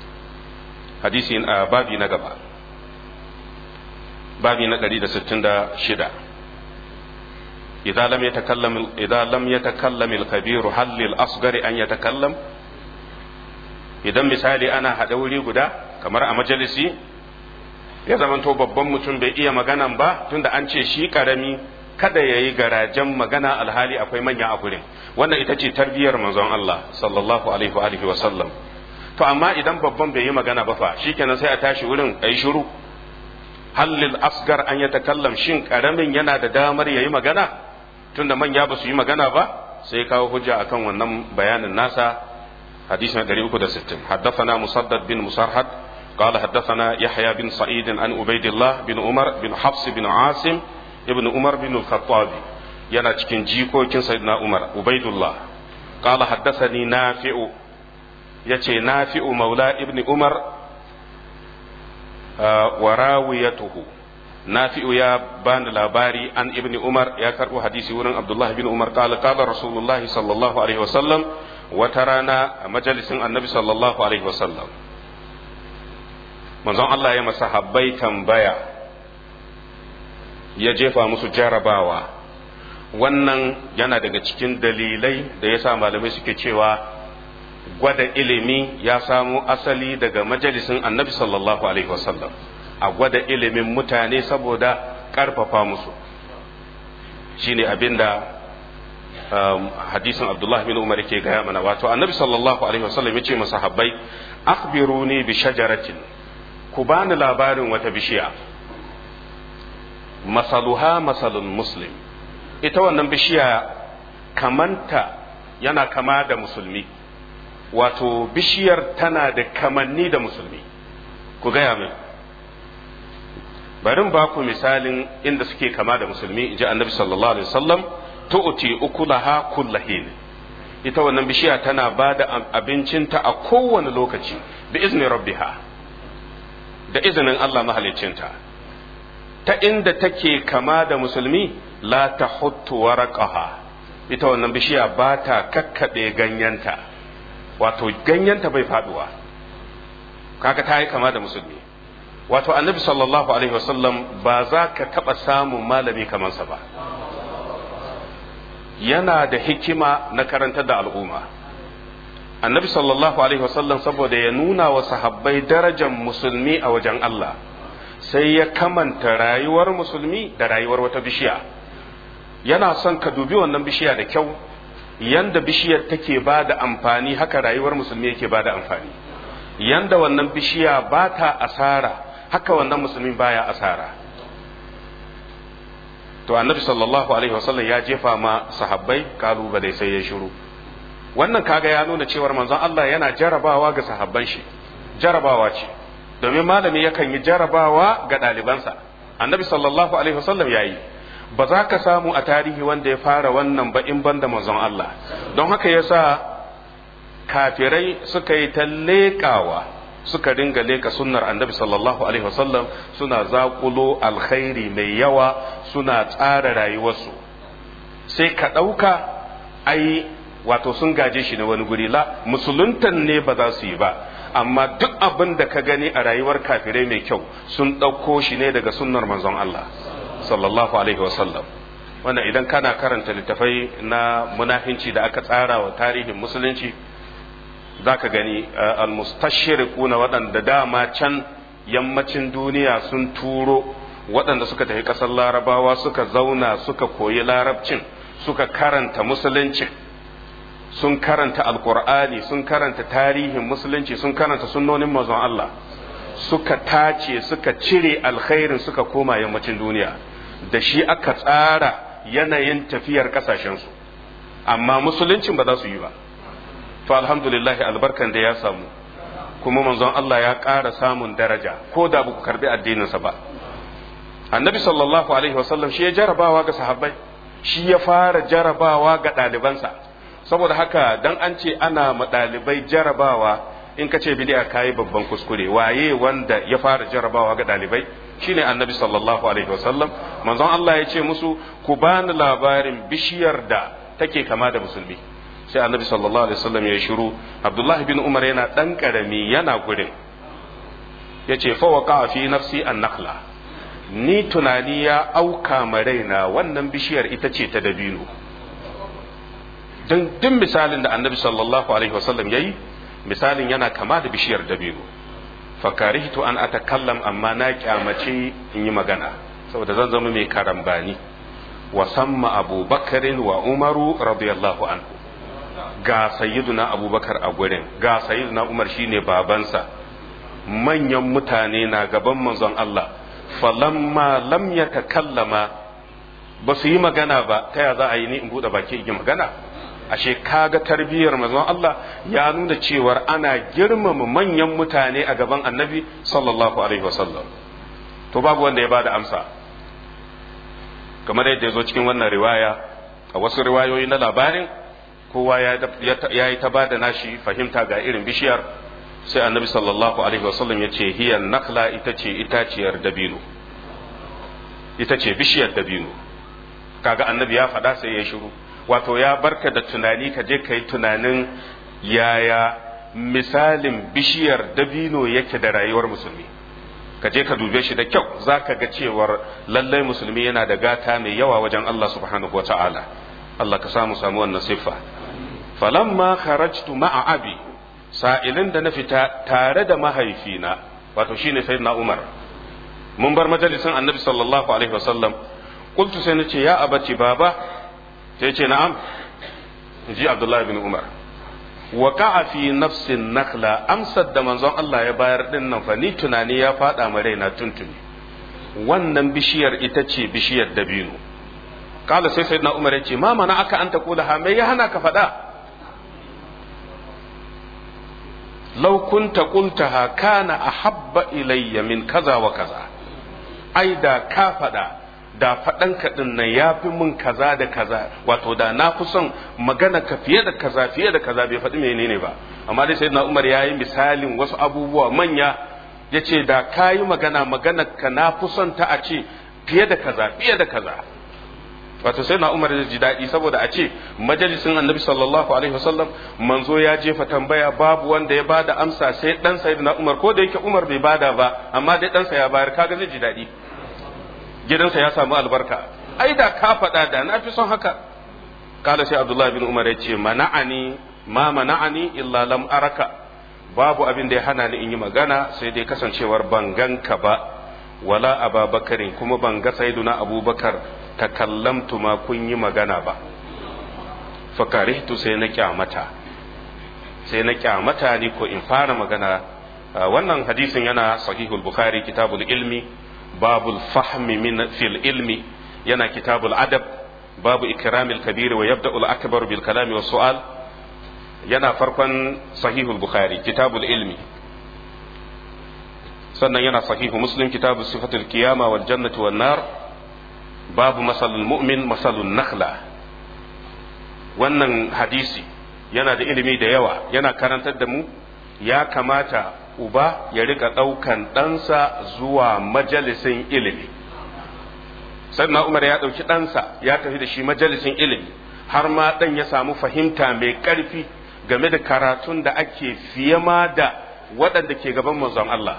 hadisi a babi na gaba babi na 166 إذا لم يتكلم إذا لم يتكلم الكبير هل للأصغر أن يتكلم idan misali ana haɗa wuri guda kamar a majalisi ya zamanto babban mutum bai iya maganan ba tunda an ce shi ƙarami kada ya yi garajen magana alhali akwai manya a gurin wannan ita ce tarbiyyar manzon Allah sallallahu alaihi wa sallam to amma idan babban bai yi magana ba fa shikenan sai a tashi wurin a yi shiru hallil asgar an ya takallam shin ƙaramin yana da damar ya yi magana tunda manya ba su yi magana ba sai kawo hujja akan wannan bayanin nasa حديثنا دريب كده ستين حدثنا مسدد بن مسرحد قال حدثنا يحيى بن سعيد عن عبيد الله بن عمر بن حفص بن عاصم ابن عمر بن الخطاب yana cikin jikokin sayyidina Umar Ubaidullah qala haddathani Nafi'u yace Nafi'u maula ibn Umar wa rawiyatuhu Nafi'u ya bani labari an ibn Umar ya karbo hadisi wurin Abdullah bin Umar qala qala Rasulullah sallallahu alaihi wasallam wata rana a majalisin annabi sallallahu alaihi wasallam manzon Allah ya masa habbai tambaya ya jefa musu jarabawa wannan yana daga cikin dalilai da ya sa malamai suke cewa gwada ilimi ya samo asali daga majalisin annabi sallallahu alaihi wasallam a gwada ilimin mutane saboda ƙarfafa musu shine abinda hadisin Abdullah bin Umar ke gaya mana wato annabi sallallahu alaihi wasallam ya ce masahabbai akhbiruni bi shajaratin ku bani labarin wata bishiya masaluha masalun muslim ita wannan bishiya kamanta yana kama da musulmi wato bishiyar tana da kamanni da musulmi ku gaya min barin ba ku misalin inda suke kama da musulmi in ji annabi sallallahu alaihi wasallam tu'ti ukulaha kullahin ita wannan bishiya tana ba da abincinta a kowane lokaci bi izni rabbiha da izinin Allah mahaliccinta ta inda take kama da musulmi la tahuttu waraqaha ita wannan bishiya ba ta kakkaɓe ganyenta wato ganyenta bai faduwa kaga ta yi kama da musulmi wato annabi sallallahu alaihi wasallam ba za ka taɓa samun malami kamansa ba yana da hikima na karantar da al'umma annabi sallallahu alaihi wasallam saboda ya nuna wa sahabbai darajar musulmi a wajen Allah sai ya kamanta rayuwar musulmi da rayuwar wata bishiya yana son ka dubi wannan bishiya da kyau yanda bishiyar take ba da amfani haka rayuwar musulmi yake ba da amfani yanda wannan bishiya ba ta asara haka wannan musulmi baya asara to annabi sallallahu alaihi wasallam ya jefa ma sahabbai kalubale sai ya shiru wannan kaga ya nuna cewar manzon Allah yana jarabawa ga sahabban shi jarabawa ce domin malami yakan yi jarabawa ga ɗalibansa annabi sallallahu alaihi wasallam ya yi ba za ka samu a tarihi wanda ya fara wannan ba in banda manzon Allah don haka yasa kafirai suka yi ta leƙawa suka ringa leƙa sunnar annabi sallallahu alaihi wasallam suna zaƙulo alkhairi mai yawa suna tsara rayuwarsu sai ka ɗauka ai wato sun gaje shi na wani guri la musuluntan ne ba za su yi ba amma duk abin da ka gani a rayuwar kafirai mai kyau sun ɗauko shi ne daga sunnar manzon Allah sallallahu alaihi wasallam wannan idan kana karanta littafai na munafinci da aka tsara wa tarihin musulunci za ka gani almustashriquna waɗanda dama can yammacin duniya sun turo waɗanda suka tafi ƙasar larabawa suka zauna suka koyi larabcin suka karanta musulunci sun karanta alkur'ani sun karanta tarihin musulunci sun karanta sunnonin mazan Allah suka tace suka cire alkhairin suka koma yammacin duniya da shi aka tsara yanayin tafiyar kasashensu amma musuluncin ba za su yi ba to alhamdulillah albarkan da ya samu kuma manzon Allah ya ƙara samun daraja ko da ba ku karbi addininsa ba annabi sallallahu alaihi wasallam shi ya jarabawa ga sahabbai shi ya fara jarabawa ga ɗalibansa saboda haka dan an ce ana ma ɗalibai jarabawa in ka ce bid'a kayi babban kuskure waye wanda ya fara jarabawa ga ɗalibai shine annabi sallallahu alaihi wasallam manzon Allah ya ce musu ku bani labarin bishiyar da take kama da musulmi sai annabi sallallahu alaihi wasallam ya shiru abdullahi bin umar yana dan karami yana gurin yace fa waqa fi nafsi an-nakhla ni tunani ya auka ma raina wannan bishiyar ita ce ta dabino don duk misalin da annabi sallallahu alaihi wasallam yayi misalin yana kama da bishiyar dabino fakarihtu an atakallam amma na kyamace in yi magana saboda zan zama mai karambani wa samma abubakarin wa umaru radiyallahu anhu ga sayyiduna abubakar a gurin ga sayyiduna umar shine babansa manyan mutane na gaban manzon Allah falamma lam yatakallama ba su yi magana ba ta ya za a yi ni in bude baki in yi magana ashe kaga tarbiyyar manzon Allah ya nuna cewar ana girmama manyan mutane a gaban annabi sallallahu alaihi wasallam to babu wanda ya bada amsa kamar yadda ya zo cikin wannan riwaya a wasu riwayoyi na labarin kowa ya yi ta bada nashi fahimta ga irin bishiyar sai annabi sallallahu alaihi wasallam ya ce hiyar nakla ita ce itaciyar dabino ita ce bishiyar dabino kaga annabi ya faɗa sai ya shiru wato ya barka da tunani ka je ka yi tunanin yaya misalin bishiyar dabino yake da rayuwar musulmi ka je ka dube shi da kyau za ka ga cewar lallai musulmi yana da gata mai yawa wajen Allah subhanahu wa ta'ala Allah ka samu samu wannan siffa falamma kharajtu ma'a abi sa'ilin da na fita tare da mahaifina wato shine sayyidina Umar mun bar majalisin annabi sallallahu alaihi wasallam qultu sai nace ya abati baba sai ce na'am ji Abdullah ibn Umar wa ka'a fi nafsin nakhla amsar da manzon Allah ya bayar din nan fa ni tunani ya fada ma raina tuntuni wannan bishiyar ita ce bishiyar dabino kala sai sayyidina Umar ya ce ma mana aka anta kula ha me ya hana ka fada law kunta qultaha kana ahabba ilayya min kaza wa kaza ai da ka fada da faɗan kaɗin nan ya fi mun kaza da kaza wato da na fi son magana ka fiye da kaza fiye da kaza bai faɗi menene ba amma dai sai na umar ya yi misalin wasu abubuwa manya ya ce da ka yi magana magana ka na fi son ta a ce fiye da kaza fiye da kaza wato sai na umar ya ji daɗi saboda a ce majalisin annabi sallallahu alaihi wasallam manzo ya jefa tambaya babu wanda ya bada amsa sai ɗan sayyidina umar ko da yake umar bai bada ba amma dai ɗansa ya bayar kaga zai ji daɗi gidansa ya samu albarka ai da ka faɗa da na fi son haka kala sai abdullahi bin umar ya ce mana'ani ma mana'ani illa lam araka babu abin da ya hana ni in yi magana sai dai kasancewar ban ganka ba wala ababakarin kuma ban ga saiduna abubakar takallamtu ma kun yi magana ba fakarihtu sai na kyamata sai na kyamata ni ko in fara magana wannan hadisin yana sahihul bukhari kitabul ilmi باب الفهم من في العلم ينا كتاب الأدب باب إكرام الكبير ويبدأ الأكبر بالكلام والسؤال ينا فرقا صحيح البخاري كتاب العلم سنة ينا صحيح مسلم كتاب صفة القيامة والجنة والنار باب مثل المؤمن مثل النخلة wannan hadisi yana da ilimi da yawa yana karantar da mu ya kamata uba ya rika ɗaukan ɗansa zuwa majalisin ilimi sannan umar ya ɗauki ɗansa ya tafi da shi majalisin ilimi har ma ɗan ya samu fahimta mai ƙarfi game da karatun da ake fiye ma da waɗanda ke gaban manzon Allah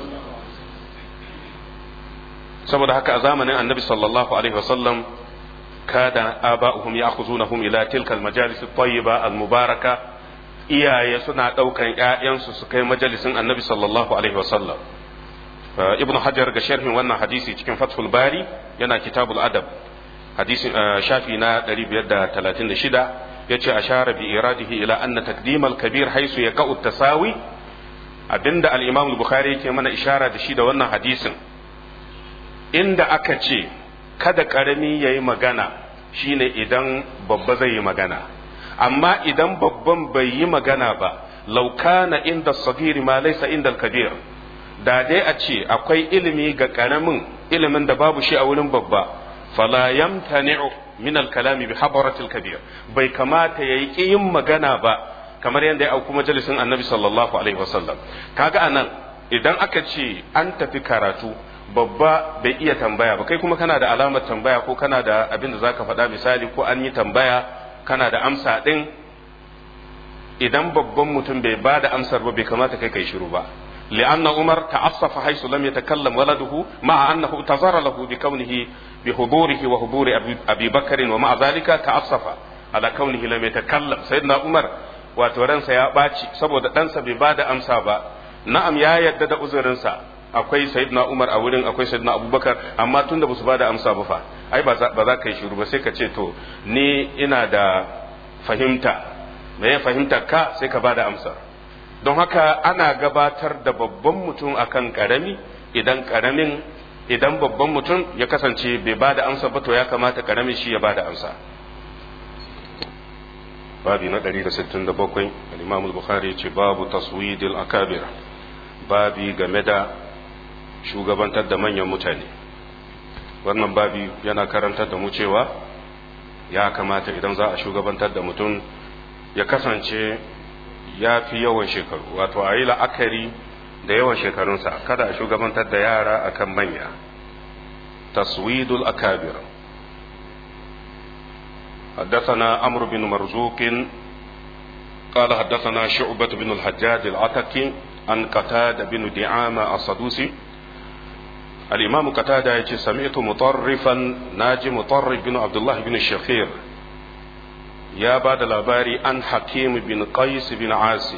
saboda haka a zamanin annabi sallallahu alaihi wasallam kada aba'uhum ya'khuzunahum ila tilka al-majalis at-tayyiba al-mubaraka iyaye suna ɗaukan ‘ya'yansu su kai majalisin annabi sallallahu alaihi wasallam ibn hajar ga sharhin wannan hadisi cikin fathul bari yana kitabul adab hadisi shafi na 536 ya ce ashara bi iradihi ila anna taqdimal kabir haisu ya ka'u tasawi abinda al-imam al-bukhari yake mana ishara da shi da wannan hadisin inda aka ce kada karami yayi magana shine idan babba zai yi magana amma idan babban bai yi magana ba laukana inda sagiri ma laisa inda kabir da dai a ce akwai ilimi ga karamin ilimin da babu shi a wurin babba fala yamtani'u min al-kalami bi habaratil kabir bai kamata yayi yin magana ba kamar yadda ya auku majalisin annabi sallallahu alaihi wasallam kaga anan idan aka ce an tafi karatu babba bai iya tambaya ba kai kuma kana da alamar tambaya ko kana da abin da zaka faɗa misali ko an yi tambaya kana da amsa ɗin idan babban mutum bai ba da amsar ba bai kamata kai kai shiru ba لأن عمر تعصف حيث لم يتكلم ولده مع أنه اعتذر له بكونه بحضوره وحضور أبي بكر ومع ذلك تعصف على كونه لم يتكلم سيدنا عمر وتورنسا يا باتي saboda ɗansa bai ba da amsa ba na'am ya yadda da uzurinsa akwai sayyidina Umar a wurin akwai sayyidina Abubakar amma tunda ba su ba da amsa ba fa ai ba za ka yi shiru ba sai ka ce to ni ina da fahimta me ya fahimta ka sai ka ba da amsa don haka ana gabatar da babban mutum akan karami idan karamin idan babban mutum ya kasance bai ba da amsa ba to ya kamata karamin shi ya ba da amsa babi na 167 al-imam al-bukhari ce babu taswidil akabir babi game da shugabantar da manyan mutane wannan babi yana karantar da mu cewa ya kamata idan za a shugabantar da mutum ya kasance ya fi yawan shekaru wato a yi la'akari da yawan shekarunsa kada a shugabantar da yara akan manya taswidul akabir حدثنا عمرو بن مرزوق قال حدثنا شعبة بن الحجاج العتكي عن قتادة بن دعامة الصدوسي الإمام قتادة يجي سمعت مطرفا ناجي مطرف بن عبد الله بن الشخير يا بعد الأباري عن حكيم بن قيس بن عاصم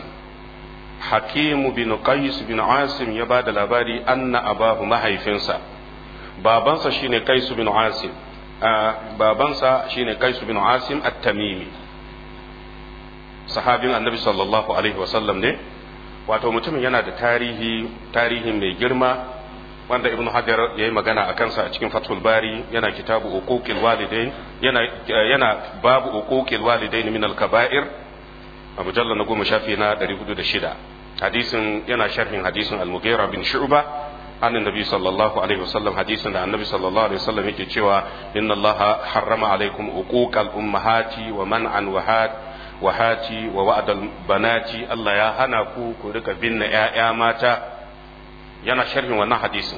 حكيم بن قيس بن عاصم يا بعد الأباري أن أباه mahaifinsa babansa shine قيس بن عاصم babansa shine قيس بن عاصم التميمي sahabin annabi sallallahu alaihi wasallam ne wato mutumin yana da tarihi tarihi mai girma wanda ibnu hajar ya yi magana a kansa a cikin fathul bari yana kitabu uquqil walidain yana yana babu uquqil walidain min al-kaba'ir a mujallal na goma shafi na 406 hadisin yana sharhin hadisin al-mughira bin shu'ba an annabi sallallahu alaihi wasallam hadisin da annabi sallallahu alaihi wasallam yake cewa inna allaha harrama alaikum uquqal ummahati wa man'an wahat wahati wa wa'dal banati Allah ya hana ku ku rika binne ƴaƴa mata yana sharhin wannan hadisin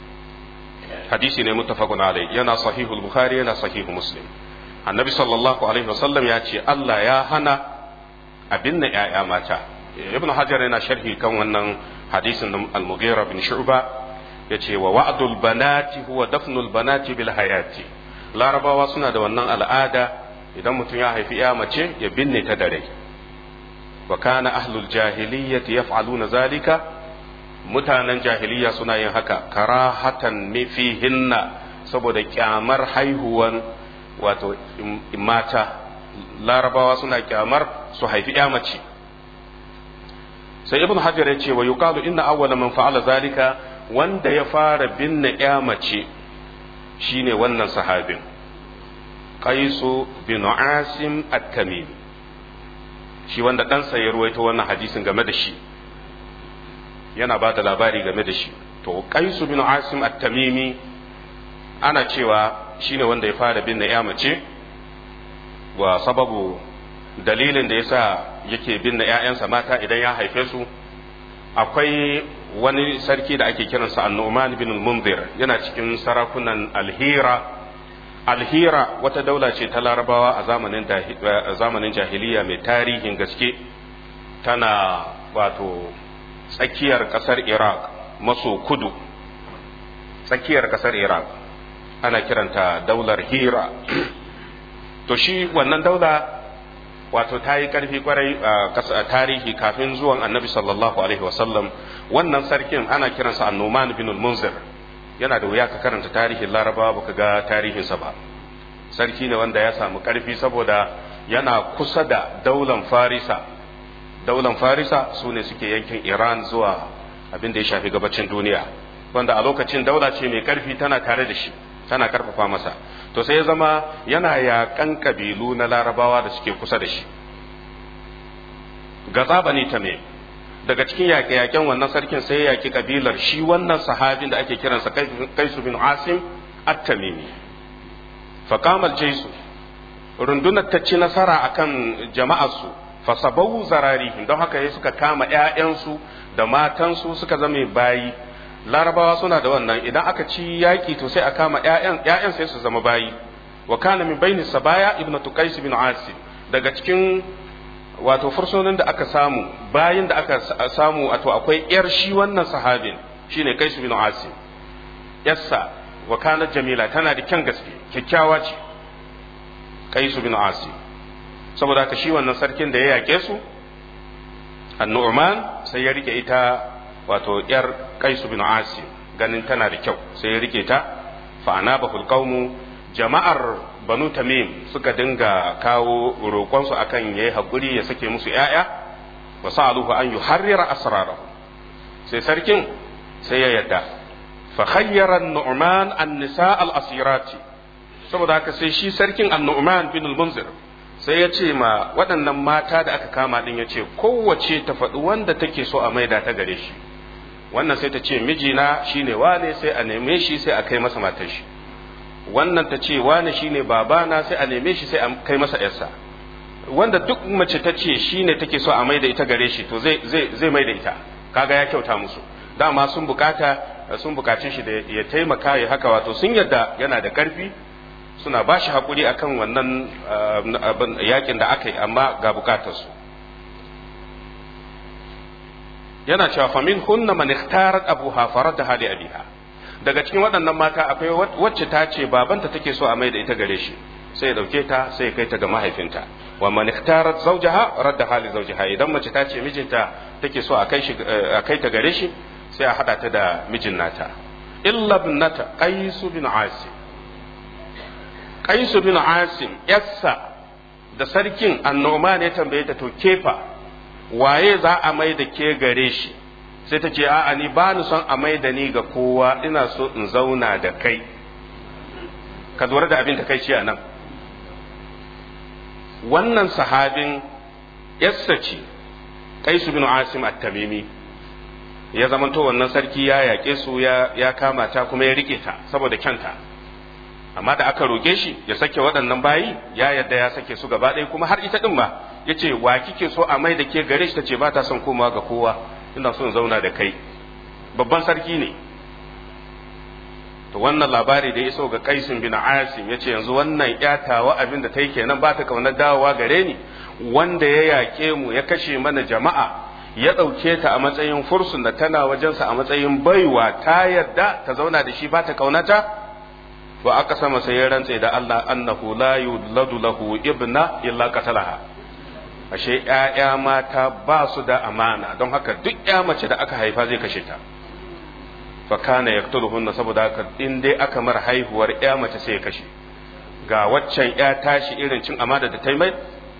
hadisi ne muttafaqun alai yana sahihul bukhari yana sahihu muslim annabi sallallahu alaihi wasallam ya ce Allah ya hana a binne ƴaƴa mata ibnu hajar yana sharhi kan wannan hadisin al-mughira bin shu'ba yace wa wa'dul banati huwa dafnul banati bil hayati larabawa suna da wannan al'ada idan mutum ya haifi ya mace ya binne ta da rai wa kana ahlul jahiliyyati yaf'aluna zalika mutanen jahiliya suna yin haka karahatan fihinna saboda kyamar haihuwan wato mata larabawa suna kyamar su haifi ya mace sai ibn hajar ya ce wa yuqalu inna awwala man fa'ala zalika wanda ya fara binne ya mace shine wannan sahabin qaisu bin asim at-tamimi shi wanda ɗansa ya ruwaito wannan hadisin game da shi yana ba da labari game da shi to qaisu bin asim at-tamimi ana cewa shine wanda ya fara binne ya mace wa sababu dalilin da yasa yake binne ‘ya'yansa mata idan ya haife su akwai wani sarki da ake kiransa annu'man bin munzir yana cikin sarakunan alhira alhira wata daula ce ta larabawa a zamanin jahiliya mai tarihin gaske tana wato tsakiyar kasar iraq maso kudu tsakiyar kasar iraq ana kiranta daular hira to shi wannan daula wato ta yi ƙarfi kwarai a tarihi kafin zuwan annabi sallallahu alaihi wasallam wannan sarkin ana kiransa annoman bin munzir yana da wuya ka karanta tarihin larabawa baka ga tarihinsa ba sarki ne wanda ya samu ƙarfi saboda yana kusa da daular farisa daular farisa su ne suke yankin iran zuwa abin da ya shafi gabacin duniya wanda a lokacin daula ce mai ƙarfi tana tare da shi tana karfafa masa to sai ya zama yana yaƙan kabilu na larabawa da suke kusa da shi gaza bani ta me daga cikin yaƙe-yaƙen wannan sarkin sai ya yaƙi kabilar shi wannan sahabin da ake kiransa kaisu bin asim at-tamimi faqamal jaisu rundunar ta ci nasara akan jama'arsu fasabau zararihim don haka ya suka kama ƴaƴansu da matansu suka zame bayi larabawa suna da wannan idan aka ci yaƙi to sai a kama ƴaƴan ƴaƴan sai su zama bayi wa kana min baini sabaya ibnu tuqais bin asim daga cikin wato fursunan da aka samu bayan da aka samu wato akwai yar shi wannan sahabin shine kaisu bin asim yassa wa kanat jamila tana da kyan gaske kyakkyawa ce kaisu bin asim saboda haka shi wannan sarkin da ya yake su annu'man sai ya rike ita wato yar kaisu bin asim ganin tana da kyau sai ya rike ta fa anabahul qaumu jama'ar banu tamim suka dinga kawo roƙonsu akan yayi hakuri ya sake musu ƴaƴa wa sa'aluhu an yuharrira asrarahu sai sarkin sai ya yadda fa khayyara nu'man an-nisa al-asirati saboda haka sai shi sarkin an-nu'man bin al-munzir sai ya ce ma waɗannan mata da aka kama din ya ce kowace ta faɗi wanda take so a maida ta gare shi wannan sai ta ce mijina shine wane sai a neme shi sai a kai masa matar shi wannan ta ce wane shine babana sai a neme shi sai a kai masa yarsa wanda duk mace ta ce shine take so a maida ita gare shi to zai zai zai maida ita kaga ya kyauta musu dama sun bukata sun bukaci shi da ya taimaka ya haka wato sun yadda yana da karfi suna ba shi haƙuri akan wannan yakin da aka yi amma ga bukatarsu yana cewa famin hunna man ikhtarat abuha farada hali abiha daga cikin waɗannan mata akwai wacce ta ce babanta take so a mai da ita gare shi sai ya dauke ta sai ya kai ta ga mahaifinta wa man ikhtarat zawjaha radda hali zawjaha idan mace ta ce mijinta take so a kai shi a kai ta gare shi sai a hada ta da mijin nata illa ibnata qais bin asim qais bin asim yassa da sarkin annoman ya tambaye ta to kefa waye za a mai da ke gare shi sai ta ce a'a ni ba ni son a mai da ni ga kowa ina so in zauna da kai ka lura da abin da kai ce a nan wannan sahabin yassa ce kaisu bin asim at-tamimi ya zamanto wannan sarki ya yaƙe su ya kama ta kuma ya rike ta saboda kyanta amma da aka roke shi ya sake waɗannan bayi ya yadda ya sake su gaba ɗaya kuma har ita ɗin ma ya ce wa kike so a mai da ke gare shi ta ce ba ta son komawa ga kowa ina son zauna da kai babban sarki ne to wannan labari da ya iso ga kaisin bin asim ya ce yanzu wannan yatawa abin da ta yi kenan ba ta kaunar dawowa gare ni wanda ya yaƙe mu ya kashe mana jama'a ya ɗauke ta a matsayin fursun da tana wajensa a matsayin baiwa ta yarda ta zauna da shi ba ta kaunata wa aka sama sai ya rantse da Allah annahu la yuladu lahu ibna illa qatalaha ashe ƴaƴa mata ba su da amana don haka duk ƴa mace da aka haifa zai kashe ta fa kana yaqtuluhunna saboda haka in dai aka mar haihuwar ƴa mace sai ya kashe ga waccan ƴa tashi irin cin amana da ta mai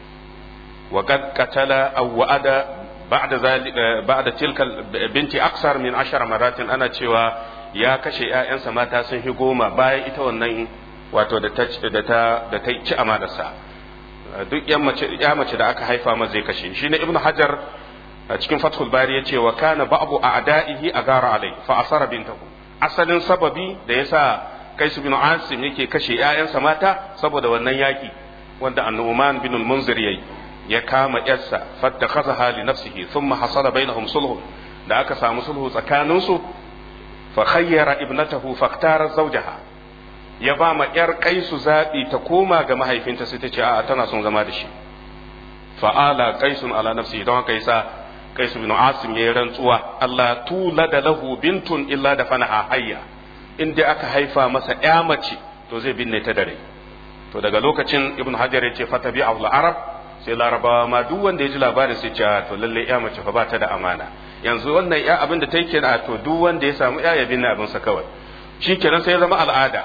wa qad qatala aw wa'ada ba'da zalika ba'da tilka binti aksar min ashara maratin ana cewa ya kashe ƴaƴansa mata sun fi goma bayan ita wannan wato da ta da ta da ta ci amanarsa duk ya mace da aka haifa ma zai kashe shi ne ibnu hajar a cikin fathul bari ya ce wa kana ba'bu a'da'ihi agara alai fa asara bintahu asalin sababi da yasa kaisu bin asim yake kashe ƴaƴansa mata saboda wannan yaki wanda annuman bin al-munzir yayi ya kama yarsa fattakhazaha li nafsihi thumma hasala bainahum sulh da aka samu sulhu tsakaninsu fa khayyara ibnatahu faktara zawjaha ya ba ma ‘yar kaisu zaɓi ta koma ga mahaifinta sai ta ce a tana son zama da shi fa'ala kaisun ala nafsi don haka yasa kaisu bin asim ya yi rantsuwa Allah tula da lahu bintun illa da fanaha hayya in dai aka haifa masa ‘ya mace to zai binne ta dare to daga lokacin ibn hajar ya ce fata bi arab sai larabawa ma duk wanda ya ji labarin sai ce to lalle ‘ya mace fa ba ta da amana yanzu wannan ‘ya abin da ta yi kenan to duk wanda ya samu ‘ya ya binne abinsa kawai shi kenan sai ya zama al'ada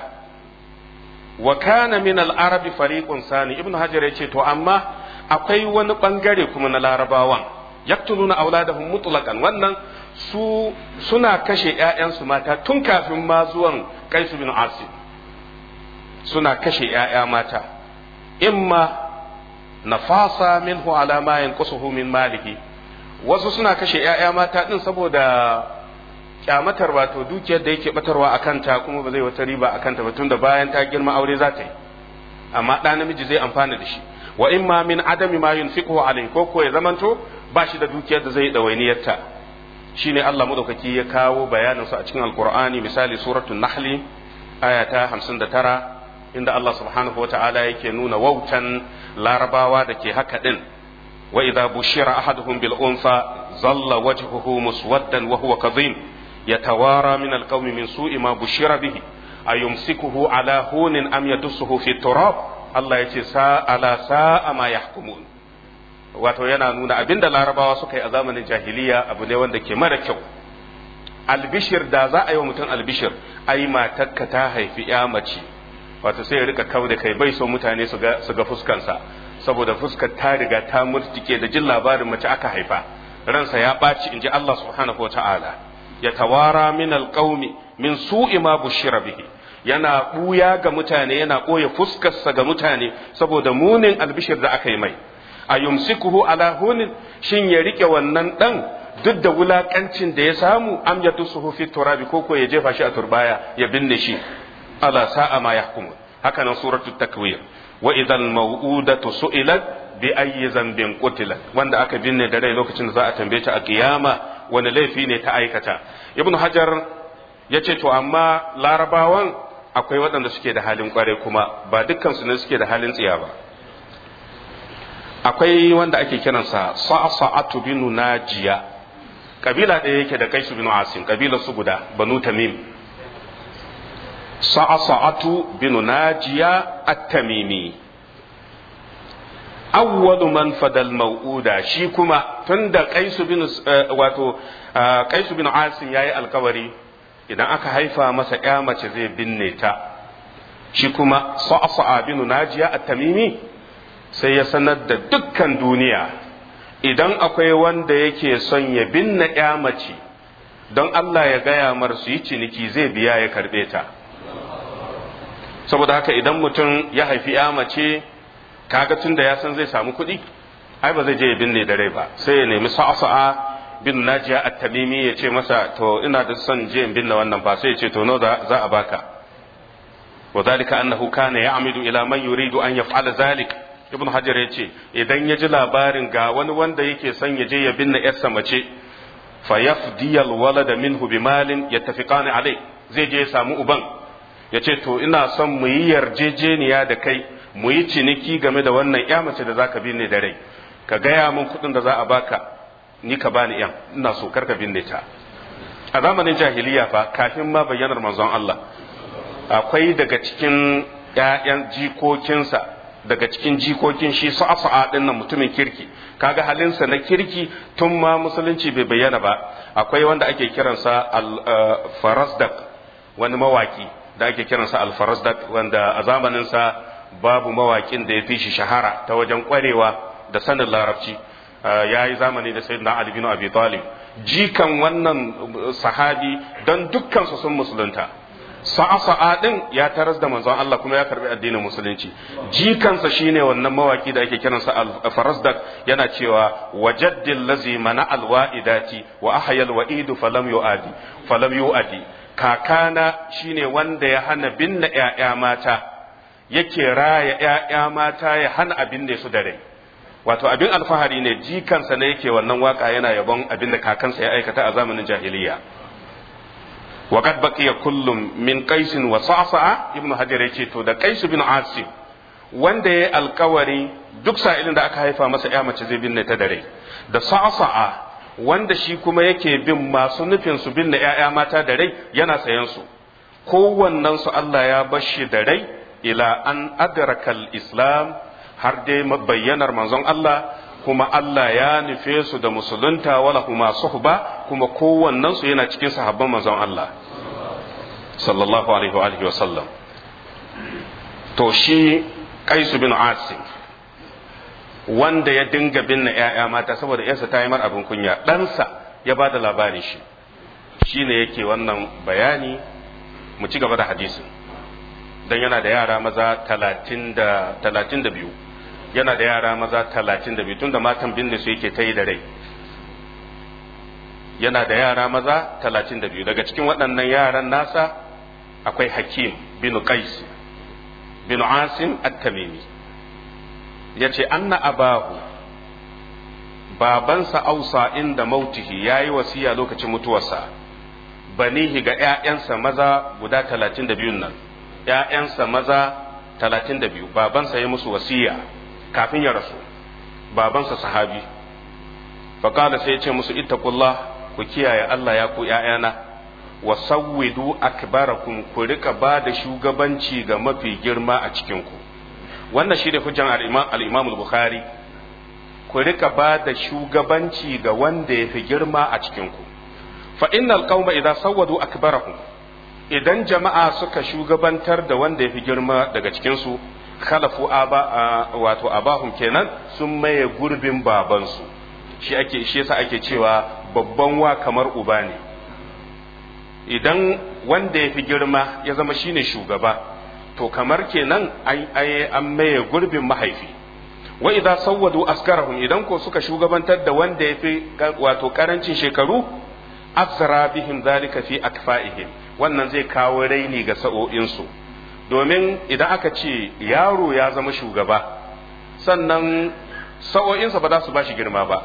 wa kana min al-arabi fariqun sani ibnu hajar yace to amma akwai wani bangare kuma na larabawan yaktuluna auladahum mutlaqan wannan su suna kashe ƴaƴansu mata tun kafin ma zuwan qais bin asim suna kashe ƴaƴa mata imma nafasa minhu ala ma yanqusuhu min malihi wasu suna kashe ƴaƴa mata din saboda kyamatar wato dukiyar da yake batarwa a kanta kuma ba zai wata riba a kanta ba tunda bayan ta girma aure za ta yi amma ɗa namiji zai amfana da shi wa in ma min adami ma yunfiqu alayhi ko ko ya zamanto ba shi da dukiyar da zai dawainiyarta shine Allah madaukaki ya kawo bayanin su a cikin alqur'ani misali suratul nahl aya ta 59 inda Allah subhanahu wata'ala yake nuna wautan larabawa da ke haka din wa idza bushira ahaduhum bil unsa zalla wajhuhu muswaddan wa huwa kadhim yatawara min al qawmi min su'i ma bushira bihi ayumsikuhu ala hunin am yadussuhu fi turab Allah yace sa ala sa'a ma yahkumun wato yana nuna abinda larabawa suka yi a zamanin jahiliya abu ne wanda ke mara kyau albishir da za a yi wa mutum albishir ai matarka ta haifi ya mace wato sai ya rika kau da kai bai so mutane su ga fuskansa saboda fuskar ta riga ta murtike da jin labarin mace aka haifa ransa ya ɓaci in ji Allah subhanahu wa ta'ala ya tawara min alƙaumi min su'i ma bushira bihi yana ɓuya ga mutane yana ɓoye fuskarsa ga mutane saboda munin albishir da aka yi mai a yumsikuhu ala hunin shin ya rike wannan ɗan duk da wulakancin da ya samu am ya tusuhu fi turabi ko ko ya jefa shi a turbaya ya binne shi ala sa'a ma yahkumun haka nan suratul takwir wa idan mau'udatu su'ilat bi ayyi zambin qutilat wanda aka binne da rai lokacin da za a tambaye ta a kiyama wani laifi ne ta aikata ibnu hajar yace to amma larabawan akwai waɗanda suke da halin kware kuma ba dukkan su ne suke da halin tsiya ba akwai wanda ake kiransa sa'sa'atu binu najiya kabila ɗaya yake da kaisu binu asim kabila su guda banu tamim sa'sa'atu binu najiya at-tamimi awwalu man fadal mau'uda shi kuma tunda kaisu bin wato kaisu bin asim yayi alkawari idan aka haifa masa ya mace zai binne ta shi kuma sa'sa'a bin najiya at-tamimi sai ya sanar da dukkan duniya idan akwai wanda yake son ya binne ya mace don Allah ya gaya mar su yi ciniki zai biya ya karbe ta saboda haka idan mutum ya haifi ya mace kaga tun da ya san zai samu kuɗi ai ba zai je ya binne da rai ba sai ya nemi sa'a bin najiya at-tamimi ya ce masa to ina da son je in binne wannan ba sai ya ce to no za a baka wa zalika annahu kana ya'midu ila man yuridu an yaf'ala zalik ibn hajar ya ce idan ya ji labarin ga wani wanda yake son ya je ya binne yarsa mace fa yafdiyal walada minhu bimalin yattafiqani alai zai je ya samu uban ya ce to ina son mu yi yarjejeniya da kai mu yi ciniki game da wannan ya mace da zaka binne da rai ka gaya min kuɗin da za a baka ni ka bani yan ina so kar ka binne ta a zamanin jahiliya fa kafin ma bayyanar manzon Allah akwai daga cikin ƴaƴan jikokinsa daga cikin jikokin shi sa'a din nan mutumin kirki kaga halinsa na kirki tun ma musulunci bai bayyana ba akwai wanda ake kiransa al-farasdak wani mawaki da ake kiransa al-farasdak wanda a zamaninsa babu mawakin da ya fi shi shahara ta wajen kwarewa da sanin larabci ya yi zamani da sayyidina Ali bin Abi Talib jikan wannan sahabi don dukkan su sun musulunta sa'a sa'a din ya taras da manzon Allah kuma ya karbi addinin musulunci jikansa shine wannan mawaki da ake kiransa al-Farasdak yana cewa wajaddil lazi mana alwa'idati wa ahyal wa'idu falam yu'adi falam yu'adi kakana shine wanda ya hana binne ƴaƴa mata yake raya ‘ya'ya mata ya hana abin da su da rai wato abin alfahari ne jikansa ne yake wannan waka yana yabon abin da kakansa ya aikata a zamanin jahiliya wa qad baqiya kullum min qais wa sa'sa'a ibnu hajar yace to da qais bin asim wanda yayi alkawari duk sa'ilin da aka haifa masa ya mace zai binne ta da rai da sa'sa'a wanda shi kuma yake bin masu nufin su binne ‘ya'ya mata da rai yana sayan su kowannen su Allah ya bashi da rai ila an adrakal islam har dai bayyanar manzon Allah kuma Allah ya nufe su da musulunta wala kuma suhba kuma kowannen su yana cikin sahabban manzon Allah sallallahu alaihi wa alihi wa sallam to shi Qais bin Asim wanda ya dinga binne ƴaƴa mata saboda ƴarsa ta yi mar abin kunya ɗansa ya ba da labarin shi shine yake wannan bayani mu ci gaba da hadisin dan yana da yara maza talatin da biyu yana da yara maza talatin da biyu tun da matan binne su yake ta yi da rai yana da yara maza talatin da biyu daga cikin waɗannan yaran nasa akwai hakim bin qais bin asim at-tamimi ya ce anna abahu babansa ausa inda mautihi ya yi wasiya lokacin mutuwarsa banihi ga 'ya'yansa maza guda talatin da biyun nan ‘ya'yansa maza talatin da biyu babansa ya musu wasiya kafin ya rasu babansa sahabi faƙala sai ya ce musu ittaqullah ku kiyaye Allah ya ku ‘ya'yana wa sawwidu akbarakum ku rika ba da shugabanci ga mafi girma a cikinku wannan shi da hujjan al-imam al-bukhari ku rika ba da shugabanci ga wanda ya fi girma a cikinku fa innal qauma idza sawwadu akbarahum idan jama'a suka shugabantar da wanda ya fi girma daga cikinsu khalafu aba wato abahum kenan sun maye gurbin babansu shi ake shi yasa ake cewa babban wa kamar uba ne idan wanda ya fi girma ya zama shine shugaba to kamar kenan an maye gurbin mahaifi wa idza sawwadu askarahum idan ko suka shugabantar da wanda ya fi wato karancin shekaru afsara bihim zalika fi akfa'ihim wannan zai kawo raini ga sa'o'insu domin idan aka ce yaro ya zama shugaba sannan sa'o'insa ba za su ba shi girma ba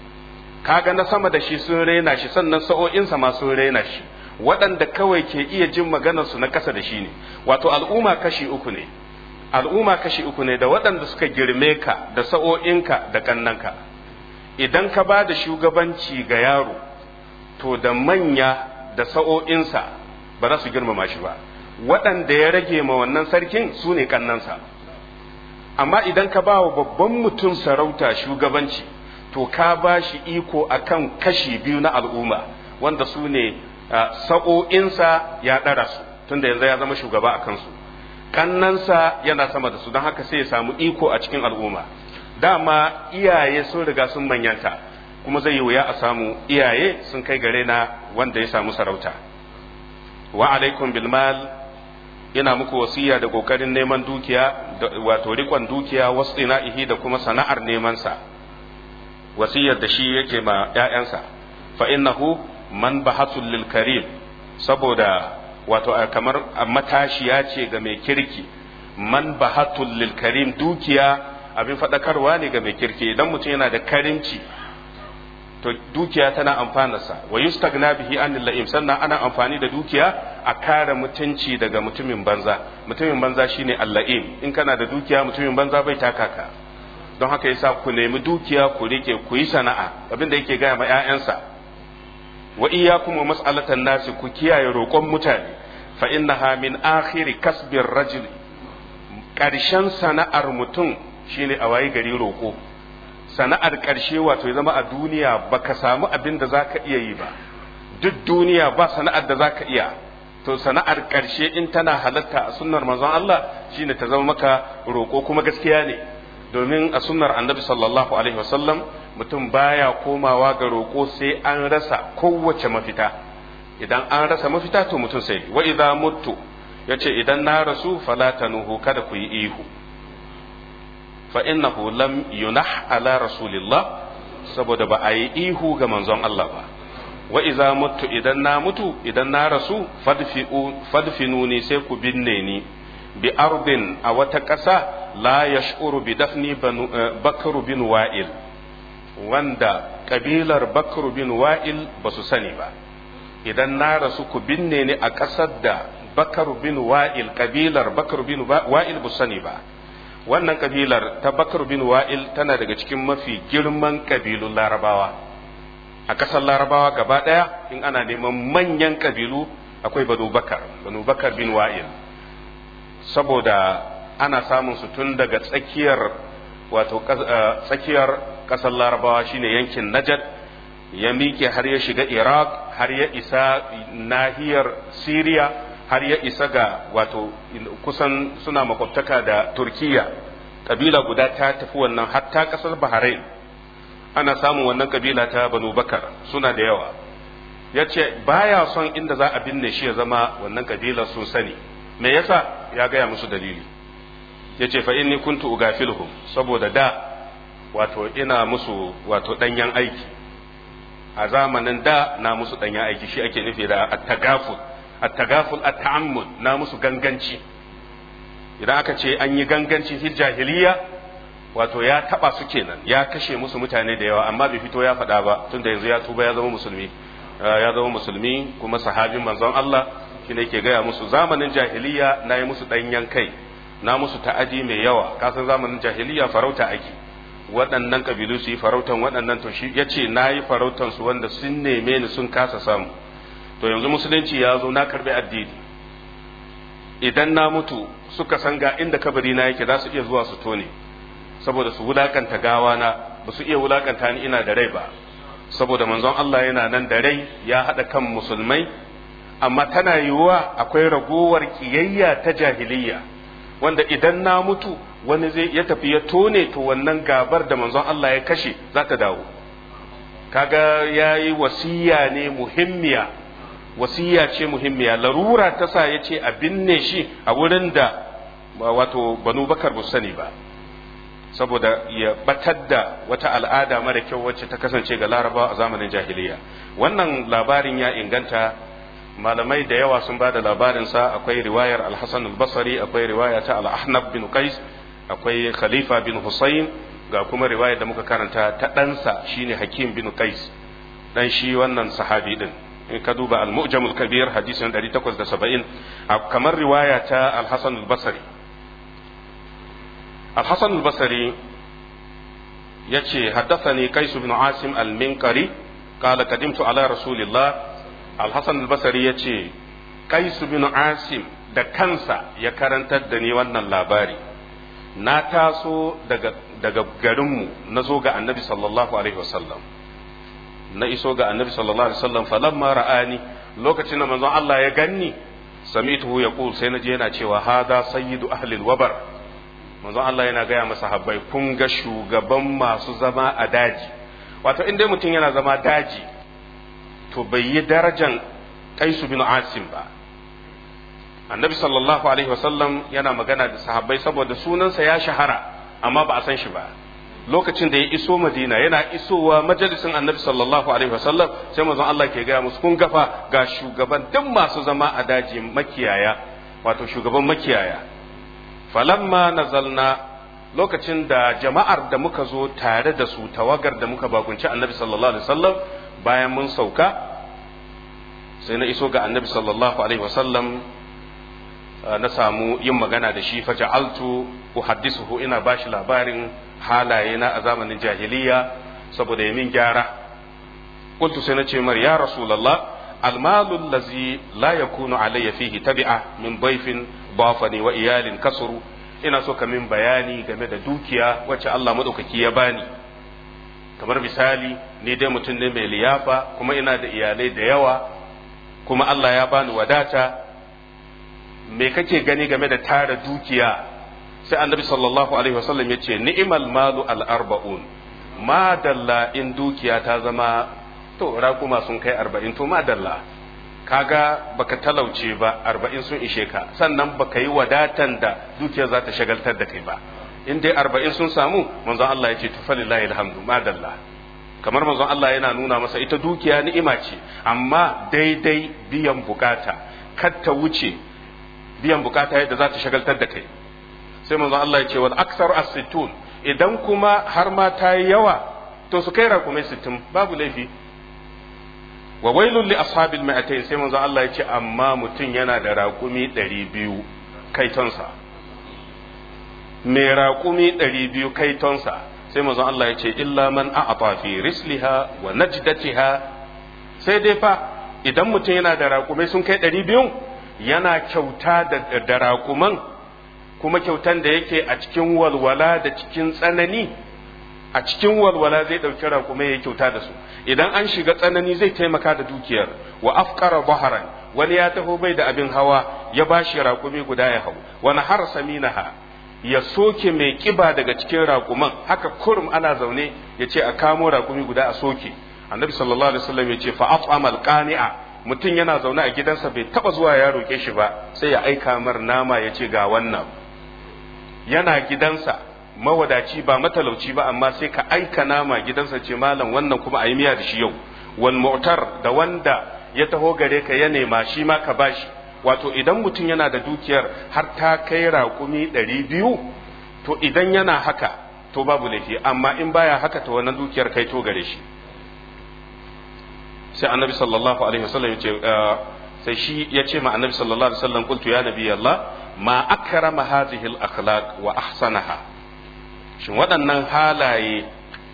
kaga na sama da shi sun raina shi sannan sa'o'insa ma sun raina shi waɗanda kawai ke iya jin maganarsu na ƙasa da shi ne wato al'umma kashi uku ne al'umma kashi uku ne da waɗanda suka girme ka da sa'o'inka da ƙannanka idan ka ba da shugabanci ga yaro to da manya da sa'o'insa ba za su girmama shi ba waɗanda ya rage ma wannan sarkin su ne ƙannansa amma idan ka ba wa babban mutum sarauta shugabanci to ka ba shi iko akan kashi biyu na al'umma wanda su ne sa'o'insa ya ɗara su tunda yanzu ya zama shugaba a kansu kannansa yana sama da su don haka sai ya samu iko a cikin al'umma dama iyaye sun riga sun manyanta kuma zai yi wuya a samu iyaye sun kai gare na wanda ya samu sarauta wa alaikum bil mal ina muku wasiya da kokarin neman dukiya wato rikon dukiya wasu ihi da kuma sana'ar neman sa wasiyar da shi yake ma ƴaƴansa fa innahu man bahatul lil karim saboda wato kamar matashiya ce ga mai kirki man bahatul lil karim dukiya abin faɗakarwa ne ga mai kirki idan mutum yana da karimci to dukiya tana amfanarsa wa yustagna bihi anil la'im sannan ana amfani da dukiya a kare mutunci daga mutumin banza mutumin banza shine al-la'im in kana da dukiya mutumin banza bai taka ka don haka yasa ku nemi dukiya ku rike ku yi sana'a abin da yake gaya ma 'ya'yansa wa iyyakum wa mas'alatan nasi ku kiyaye roƙon mutane fa innaha min akhiri kasbir rajul ƙarshen sana'ar mutum shine a wayi gari roƙo sana'ar ƙarshe wato ya zama a duniya baka samu abin da zaka iya yi ba duk duniya ba sana'ar da zaka iya to sana'ar ƙarshe in tana halatta a sunnar manzon Allah shine ta zama maka roƙo kuma gaskiya ne domin a sunnar annabi sallallahu alaihi wasallam mutum baya komawa ga roƙo sai an rasa kowace mafita idan an rasa mafita to mutum sai wa idza muttu yace idan na rasu fala tanuhu kada ku yi ihu fa innahu lam yunah ala rasulillah saboda ba a yi ihu ga manzon Allah ba wa idza muttu idan na mutu idan na rasu fadfinuni sai ku binne ni bi ardin a wata ƙasa la yash'uru bi dafni bakr bin wa'il wanda kabilar bakr bin wa'il ba su sani ba idan na rasu ku binne ni a ƙasar da bakar bin wa'il kabilar bakar bin wa'il ba sani ba wannan kabilar ta bakar bin wa'il tana daga cikin mafi girman kabilun larabawa a ƙasar larabawa gaba ɗaya in ana neman manyan kabilu akwai banu bakar banu bakar bin wa'il saboda ana samun su tun daga tsakiyar wato tsakiyar ƙasar larabawa shine yankin najad ya miƙe har ya shiga iraq har ya isa nahiyar siriya har ya isa ga wato kusan suna makwabtaka da turkiya kabila guda ta tafi wannan hatta ƙasar bahrain ana samun wannan kabila ta banu bakar suna da yawa ya ce baya son inda za a binne shi ya zama wannan kabilar sun sani me yasa ya gaya musu dalili ya ce fa inni kuntu ugafilhum saboda da wato ina musu wato danyen aiki a zamanin da na musu danyen aiki shi ake nufi da at-tagaful at-tagaful at-ta'ammud na musu ganganci idan aka ce an yi ganganci fil jahiliya wato ya taba su kenan ya kashe musu mutane da yawa amma bai fito ya faɗa ba tunda yanzu ya tuba ya zama musulmi ya zama musulmi kuma sahabin manzon Allah shi ne ke gaya musu zamanin jahiliya na yi musu ɗanyen kai na musu ta'adi mai yawa kasan zamanin jahiliya farauta ake waɗannan kabilu su yi farautan waɗannan to shi ya ce na yi farautan su wanda sun neme ni sun kasa samu to yanzu musulunci ya zo na karbi addini idan na mutu suka san ga inda kabari na yake za su iya zuwa su tone saboda su wulakanta gawa na ba su iya wulakanta ni ina da rai ba saboda manzon Allah yana nan da rai ya haɗa kan musulmai amma tana yiwuwa akwai ragowar kiyayya ta jahiliyya wanda idan na mutu wani zai ya tafi ya tone to wannan gabar da manzon Allah ya kashe za ta dawo kaga ya yi wasiya ne muhimmiya wasiya ce muhimmiya larura ta sa ya ce a binne shi a wurin da wato banu bakar bu sani ba saboda ya batar da wata al'ada mara kyau wacce ta kasance ga larabawa a zamanin jahiliya wannan labarin ya inganta malamai da yawa sun ba da labarinsa akwai riwayar al-hasan al-basri akwai riwaya ta al-ahnab bin qais akwai khalifa bin husayn ga kuma riwayar da muka karanta ta ɗansa shine hakim bin qais dan shi wannan sahabi din in ka duba al-mu'jam al-kabir hadisin 870 kamar riwaya ta al-hasan al-basri al-hasan al-basri yace haddathani qais bin asim al-minkari قال قدمت على رسول الله الحسن البصري yace قيس بن عاصم da kansa ya karantar da ni wannan labari na taso daga daga garinmu na zo ga annabi sallallahu alaihi wasallam na iso ga annabi sallallahu alaihi wasallam falamma ra'ani lokacin da manzon Allah ya ganni sami'tuhu yaqul sai naje yana cewa hada sayyidu ahli wabar manzon Allah yana gaya masa habbai kun ga shugaban masu zama a daji wato in dai mutum yana zama daji to bai yi darajan kaisu bin asim ba annabi sallallahu alaihi wasallam yana magana da sahabbai saboda sunansa ya shahara amma ba a san shi ba lokacin da ya iso madina yana isowa majalisin annabi sallallahu alaihi wasallam sai manzon Allah ke gaya musu kun gafa ga shugaban duk masu zama a daji makiyaya wato shugaban makiyaya falamma nazalna lokacin da jama'ar da muka zo tare da su tawagar da muka bakunci annabi sallallahu alaihi wasallam bayan mun sauka sai na iso ga annabi sallallahu alaihi wasallam na samu yin magana da shi fa ja'altu uhaddisuhu ina bashi labarin halaye na a zamanin jahiliya saboda ya min gyara qultu sai na ce mar ya rasulullah المال الذي لا يكون علي فيه تبعة من ضيف ضافني وإيال كسروا ina so ka min bayani game da dukiya wacce Allah maɗaukaki ya bani kamar misali ni dai mutum ne mai liyafa kuma ina da iyalai da yawa kuma Allah ya bani wadata me kake gani game da tara dukiya sai annabi sallallahu alaihi wasallam ya ce ni'mal malu al arba'un ma dalla in dukiya ta zama to raƙuma sun kai arba'in to ma dalla kaga baka talauce ba arba'in sun ishe ka sannan baka yi wadatan da dukiyar za ta shagaltar da kai ba in dai arba'in sun samu manzon Allah ya ce tufalillahi alhamdu madalla kamar manzon Allah yana nuna masa ita dukiya ni'ima ce amma daidai biyan bukata kar ta wuce biyan bukata yadda za ta shagaltar da kai sai manzon Allah ya ce wal aksar as-sittun idan kuma har ma ta yi yawa to su kai rakumai sittin babu laifi wa wailul li ashabil mi'atayn sai manzo Allah ya ce amma mutum yana da raƙumi ɗari biyu kaitonsa mai raƙumi ɗari biyu kaitonsa sai manzo Allah ya ce illa man a'ata fi risliha wa najdatiha sai dai fa idan mutum yana da raƙumai sun kai ɗari biyu yana kyauta da raƙuman kuma kyautan da yake a cikin walwala da cikin tsanani a cikin walwala zai ɗauki raƙumai ya kyauta da su idan an shiga tsanani zai taimaka da dukiyar wa afkara baharan wani ya taho bai da abin hawa ya bashi raƙumi guda ya hau wani har saminaha ya soke mai kiba daga cikin raƙuman haka kurum ana zaune ya ce a kamo raƙumi guda a soke annabi sallallahu alaihi wasallam ya ce fa at'amal qani'a mutum yana zaune a gidansa bai taba zuwa ya roke shi ba sai ya aika mar nama ya ce ga wannan yana gidansa mawadaci ba matalauci ba amma sai ka aika nama gidansa ce malam wannan kuma a yi miya da shi yau wal mu'tar da wanda ya taho gare ka ya nema shi ma ka bashi wato idan mutum yana da dukiyar har ta kai raƙumi ɗari biyu to idan yana haka to babu laifi amma in baya haka to wannan dukiyar kai to gare shi sai annabi sallallahu alaihi wasallam ya ce sai shi ya ce ma annabi sallallahu alaihi wasallam qultu ya nabi Allah ma akrama hadhihi al akhlaq wa ahsanaha shin waɗannan halaye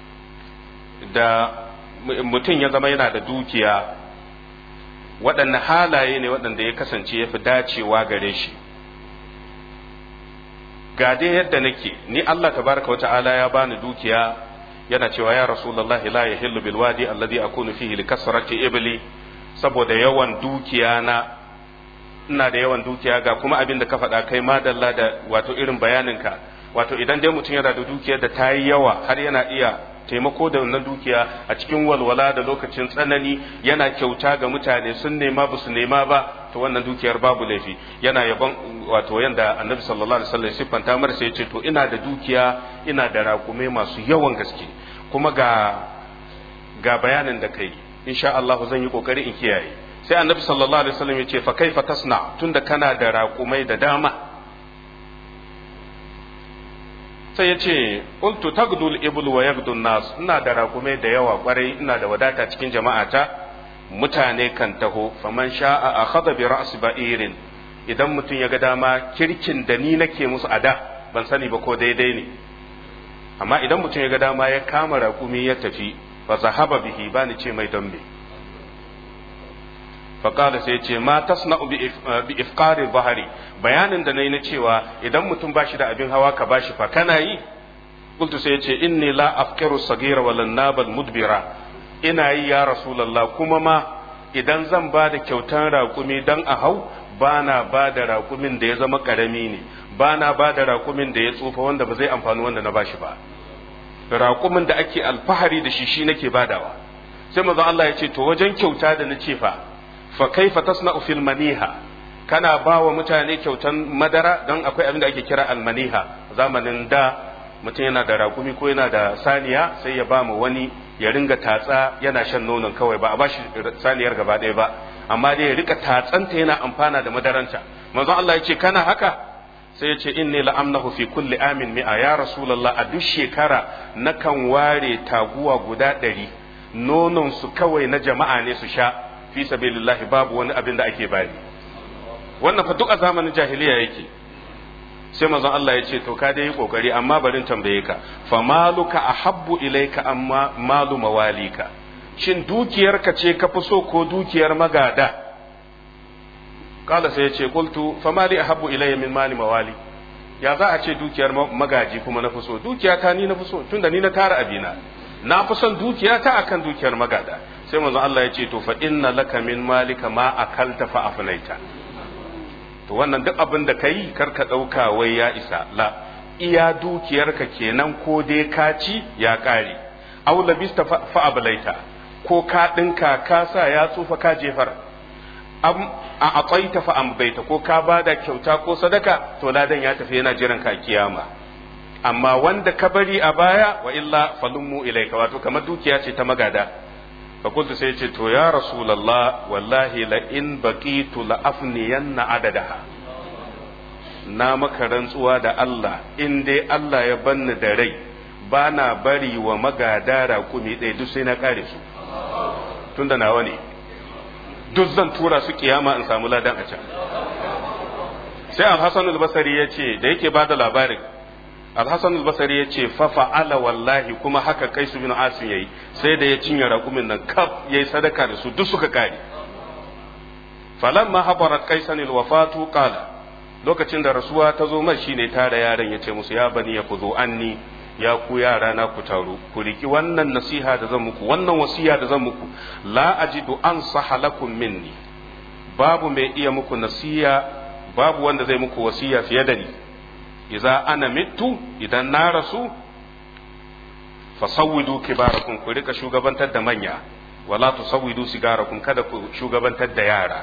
da mutum ya zama yana da dukiya waɗanne halaye ne waɗanda ya kasance ya fi dacewa gare shi ga dai yadda nake ni Allah tabaraka wa ta'ala ya bani dukiya yana cewa ya rasulullah la yahillu bil wadi alladhi akunu fihi li kasrati ibli saboda yawan dukiya na ina da yawan dukiya ga kuma abin da ka faɗa kai madalla da wato irin bayaninka wato idan dai mutum yana da dukiyar da ta yi yawa har yana iya taimako da wannan dukiya a cikin walwala da lokacin tsanani yana kyauta ga mutane sun nema ba su nema ba to wannan dukiyar babu laifi yana yabon wato yanda annabi sallallahu alaihi wasallam siffanta mar sai ce to ina da dukiya ina da raƙume masu yawan gaske kuma ga ga bayanin da kai insha Allah zan yi kokari in kiyaye sai annabi sallallahu alaihi wasallam ya ce fa kaifa tasna tunda kana da raƙumai da dama sai ya ce qultu tagdul iblu wa yagdun nas ina da raƙumai da yawa kwarai ina da wadata cikin jama'ata mutane kan taho faman sha'a akhadha bi ra's ba'irin idan mutum ya ga dama kirkin da ni nake musu ada ban sani ba ko daidai ne amma idan mutum ya ga dama ya kama raƙumi ya tafi fa zahaba bihi bani ce mai don me faƙada sai ce ma tasna'u bi ifqari bahari bayanin da nayi na cewa idan mutum bashi da abin hawa ka bashi fa kana yi qultu sai ce inni la afkiru sagira wal nabal mudbira ina yi ya rasulullah kuma ma idan zan ba da kyautan raƙumi dan a hau bana ba da raƙumin da ya zama ƙarami ne bana ba da raƙumin da ya tsufa wanda ba zai amfani wanda na bashi ba raƙumin da ake alfahari da shi shi nake badawa sai manzo Allah ya ce to wajen kyauta da na ce fa fa kaifa tasna'u fil maniha kana ba wa mutane kyautan madara don akwai abin da ake kira almaniha zamanin da mutum yana da rakumi ko yana da saniya sai ya ba mu wani ya ringa tatsa yana shan nonon kawai ba a bashi saniyar gaba ɗaya ba amma dai ya rika tatsanta yana amfana da madaranta manzon Allah ya ce kana haka sai ya ce inni la'amnahu fi kulli amin mi'a ya rasulullah a duk shekara nakan ware taguwa guda ɗari nonon su kawai na jama'a ne su sha fi sabilillahi babu wani abin da ake bani wannan fa duk a zamanin jahiliya yake sai manzon Allah ya ce to ka dai yi kokari amma barin tambaye ka fa maluka ahabbu ilayka amma malu mawalika shin dukiyarka ce ka fi so ko dukiyar magada kala sai ya ce qultu fa mali ahabbu ilayya min mali mawali ya za a ce dukiyar magaji kuma na fi so dukiya ta ni na fi so tunda ni na tara abina na fi son dukiya ta akan dukiyar magada sai manzon Allah ya ce to fa inna laka min malika ma akalta fa afnaita to wannan duk abin da kai kar ka dauka wai ya isa la iya dukiyarka kenan ko dai ka ci ya kare aw labista fa ablaita ko ka dinka ka sa ya tsufa ka jefar am a aqaita fa ambaita ko ka bada kyauta ko sadaka to ladan ya tafi yana jiran ka kiyama amma wanda ka bari a baya wa illa falummu ilaika wato kamar dukiya ce ta magada fakultu sai ce to ya rasulallah wallahi la in baqitu la afniyanna adadaha na maka rantsuwa da Allah in dai Allah ya banni da rai ba na bari wa magada raƙumi ɗaya duk sai na ƙare su tunda nawa ne duk zan tura su kiyama in samu ladan a can sai al-hasan al-basri ya ce da yake bada labarin al-hasan al-basri ya ce fa fa'ala wallahi kuma haka kai su bin asim yayi sai da ya cinye raƙumin nan kaf yayi sadaka da su duk suka kare falamma habarat qaisan al-wafatu qala lokacin da rasuwa ta zo mai shine tare yaran ya ce musu ya bani ya kuzo anni ya ku yara na ku taru ku riki wannan nasiha da zan muku wannan wasiya da zan muku la ajidu an lakum minni babu mai iya muku nasiya babu wanda zai muku wasiya fiye da ni idza ana mittu idan na rasu fasawwidu kibarakum ku rika shugabantar da manya wala tusawwidu sigarakum kada ku shugabantar da yara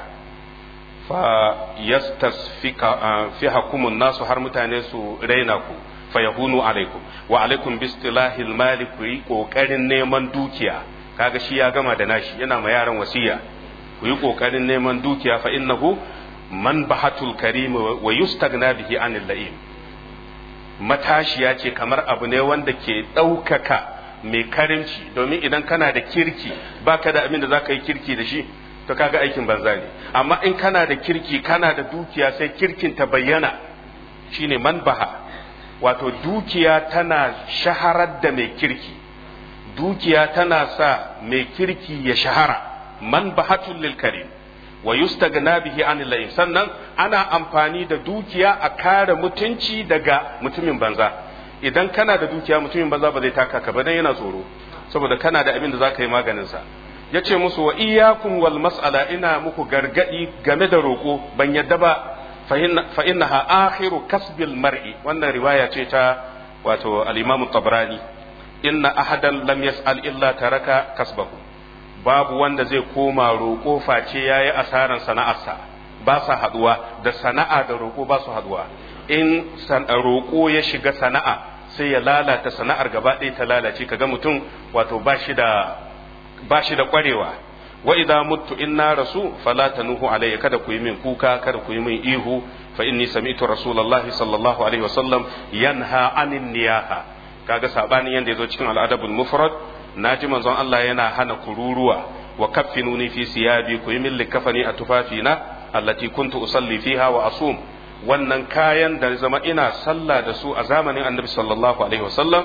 fa yastasfika fihakum nasu har mutane su raina ku fa yahunu alaikum wa alaikum bistilahil mali ku yi kokarin neman dukiya kaga shi ya gama da nashi yana ma yaran wasiya ku yi kokarin neman dukiya fa innahu man bahatul karim wa yustagna bihi anil la'im matashiya ce kamar abu ne wanda ke ɗaukaka mai karimci domin idan kana da kirki baka da abin da za ka yi kirki da shi to kaga aikin banza ne amma in kana da kirki kana da dukiya sai kirkin ta bayyana shine man baha wato dukiya tana shaharar da mai kirki dukiya tana sa mai kirki ya shahara man bahatul lil karim wa yustagna bihi anil la'im sannan ana amfani da dukiya a kare mutunci daga mutumin banza idan kana da dukiya mutumin banza ba zai taka ka ba dan yana tsoro saboda kana da abin da zaka yi maganin sa yace musu wa iyyakum wal mas'ala ina muku gargadi game da roko ban yadda ba fa innaha akhiru kasbil mar'i wannan riwaya ce ta wato al-imam tabrani inna ahadan lam yas'al illa taraka kasbahu babu wanda zai koma roƙo face yayi asaran sana'arsa ba sa haduwa da sana'a da roƙo ba su haduwa in roƙo ya shiga sana'a sai ya lalata sana'ar gaba ɗaya ta lalace kaga mutum wato ba shi da ba shi da ƙwarewa wa idza muttu inna rasu fala tanuhu alayya kada ku yi min kuka kada ku yi min ihu fa inni sami'tu rasulullahi sallallahu alaihi wasallam yanha anin niyaha kaga sabanin yanda yazo cikin al'adabul mufrad naji manzon Allah yana hana kururuwa wa kaffinuni fi siyabi ku yi min likafani a tufafina allati kuntu usalli fiha wa asum wannan kayan da zama ina sallah da su a zamanin annabi sallallahu alaihi wasallam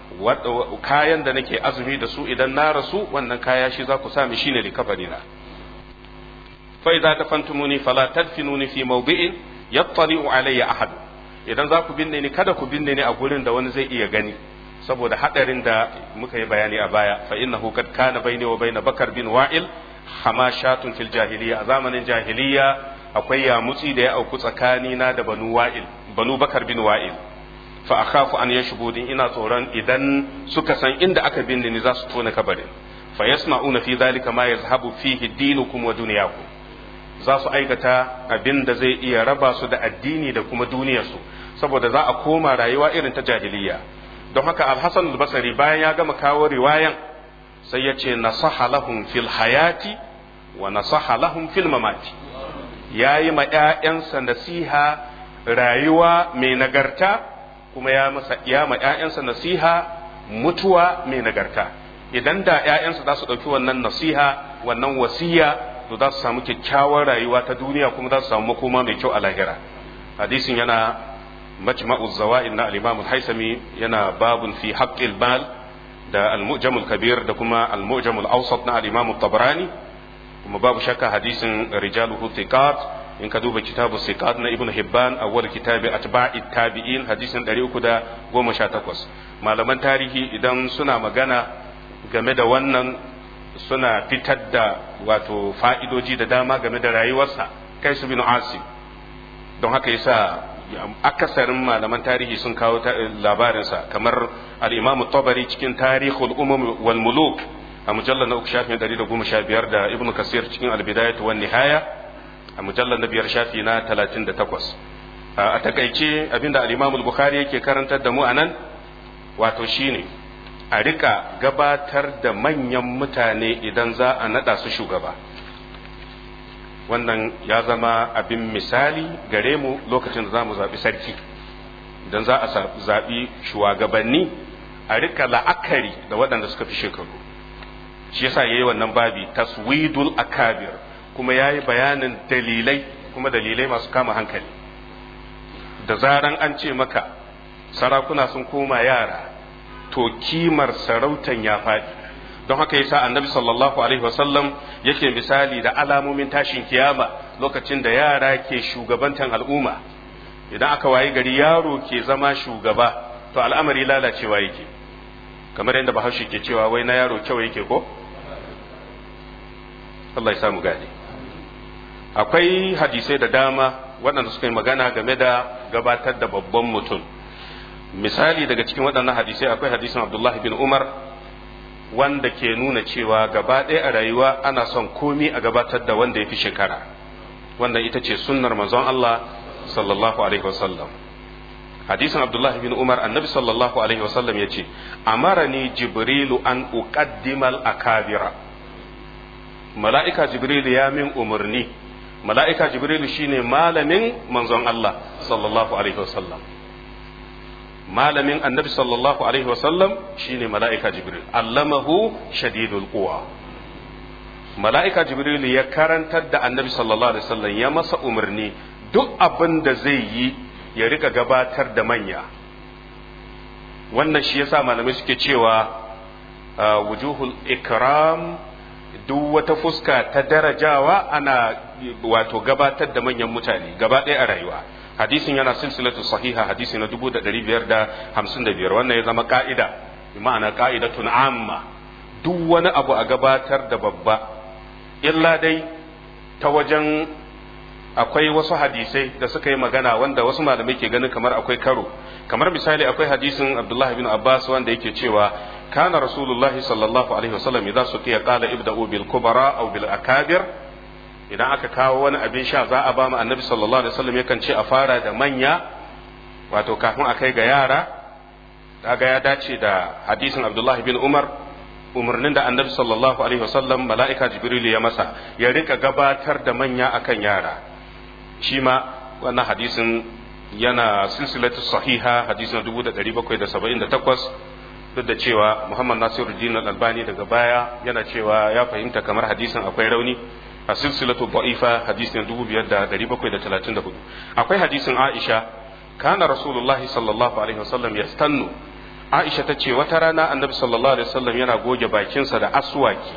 kayan da nake azumi da su idan na rasu wannan kaya shi za ku sami shine likafani na fa idza tafantumuni fala tadfinuni fi mawdi'in yattali'u alayya ahad idan za ku binne ni kada ku binne ni a gurin da wani zai iya gani saboda hadarin da muka yi bayani a baya fa innahu kad kana baini wa baina bakar bin wa'il hamashatun fil jahiliya a zamanin jahiliya akwai yamutsi da ya auku tsakani na da banu wa'il banu bakar bin wa'il fa akhafu an yashbudin ina tsoron idan suka san inda aka binne ni za su tona kabarin fa yasna'una fi dhalika ma yazhabu fihi dinukum wa dunyakum za su aikata abin da zai iya raba su da addini da kuma duniyarsu saboda za a koma rayuwa irin ta jahiliya don haka al-hasan al-basri bayan ya gama kawo riwayan sai ya ce nasaha lahum fil hayati wa nasaha lahum fil mamati yayi ma ƴaƴansa nasiha rayuwa mai nagarta kuma ya masa ya ma ƴaƴansa nasiha mutuwa mai nagarta idan da ƴaƴansa za su ɗauki wannan nasiha wannan wasiya to za su samu kyakkyawar rayuwa ta duniya kuma za su samu makoma mai kyau a lahira hadisin yana majma'u zawa'id na al-imam al-haisami yana babun fi haqqil mal da al-mu'jam al-kabir da kuma al-mu'jam al-awsat na al-imam tabarani kuma babu shakka hadisin rijaluhu thiqat in ka duba kitabu thiqat na ibnu hibban awwal kitabi atba'i tabi'in hadisin 318 malaman tarihi idan suna magana game da wannan suna fitar da wato fa'idoji da dama game da rayuwarsa kai su bin asim don haka yasa akasarin malaman tarihi sun kawo labarinsa kamar al'imamu tabari cikin tarihul umam wal muluk a mujallar na uku shafin dari da goma sha biyar da ibnu kasir cikin albidayatu wan nihaya a mujallar na biyar shafi na talatin da takwas a takaice abinda al'imamu bukhari yake karantar da mu a nan wato shine a rika gabatar da manyan mutane idan za a nada su shugaba wannan ya zama abin misali gare mu lokacin da za mu zaɓi sarki idan za a zaɓi shugabanni a rika la'akari da waɗanda suka fi shekaru shi yasa yayi wannan babi taswidul akabir kuma yayi bayanin dalilai kuma dalilai masu kama hankali da zaran an ce maka sarakuna sun koma yara to kimar sarautan ya faɗi don haka yasa annabi sallallahu alaihi wasallam yake misali da alamomin tashin kiyama lokacin da yara ke shugabantan al'umma idan aka wayi gari yaro ke zama shugaba to al'amari lalacewa yake kamar yadda bahaushe ke cewa wai na yaro kyau yake ko Allah ya samu gane akwai hadisai da dama waɗanda suka yi magana game da gabatar da babban mutum misali daga cikin waɗannan hadisai akwai hadisin abdullahi bin umar wanda ke nuna cewa gaba ɗaya a rayuwa ana son komi a gabatar da wanda ya fi shekara wanda ita ce sunnar manzon Allah sallallahu alaihi wasallam hadisin abdullahi bin umar annabi sallallahu alaihi wasallam ya ce amarani jibrilu an uqaddimal akabira mala'ika jibrilu ya min umarni mala'ika jibrilu shine malamin manzon Allah sallallahu alaihi wasallam malamin annabi sallallahu alaihi wasallam shine mala'ika jibril allamahu shadidul quwa mala'ika jibril ya karantar da annabi sallallahu alaihi wasallam ya masa umarni duk abin da zai yi ya rika gabatar da manya wannan shi yasa malamai suke cewa wujuhul ikram duk wata fuska ta darajawa ana wato gabatar da manyan mutane gaba ɗaya a rayuwa hadisin yana silsilatu sahiha hadisi na 1555 wannan ya zama ka'ida ma'ana ka'idatun amma duk wani abu a gabatar da babba illa dai ta wajen akwai wasu hadisai da suka yi magana wanda wasu malamai ke ganin kamar akwai karo kamar misali akwai hadisin abdullahi bin abbas wanda yake cewa kana rasulullahi sallallahu alaihi wasallam idan su tiya qala ibda'u bil kubara aw bil akabir idan aka kawo wani abin sha za a ba mu annabi sallallahu alaihi wasallam yakan ce a fara da manya wato kafin a kai ga yara kaga ya dace da hadisin abdullahi bin umar umarnin da annabi sallallahu alaihi wasallam mala'ika jibril ya masa ya rika gabatar da manya akan yara shi ma wannan hadisin yana silsilatu sahiha hadisin 1778 duk da cewa muhammad nasiruddin al-albani daga baya yana cewa ya fahimta kamar hadisin akwai rauni a silsilatu da'ifa hadisin 2734 akwai hadisin aisha kana rasulullahi sallallahu alaihi wasallam yastannu aisha ta ce wata rana annabi sallallahu alaihi wasallam yana goge bakinsa da aswaki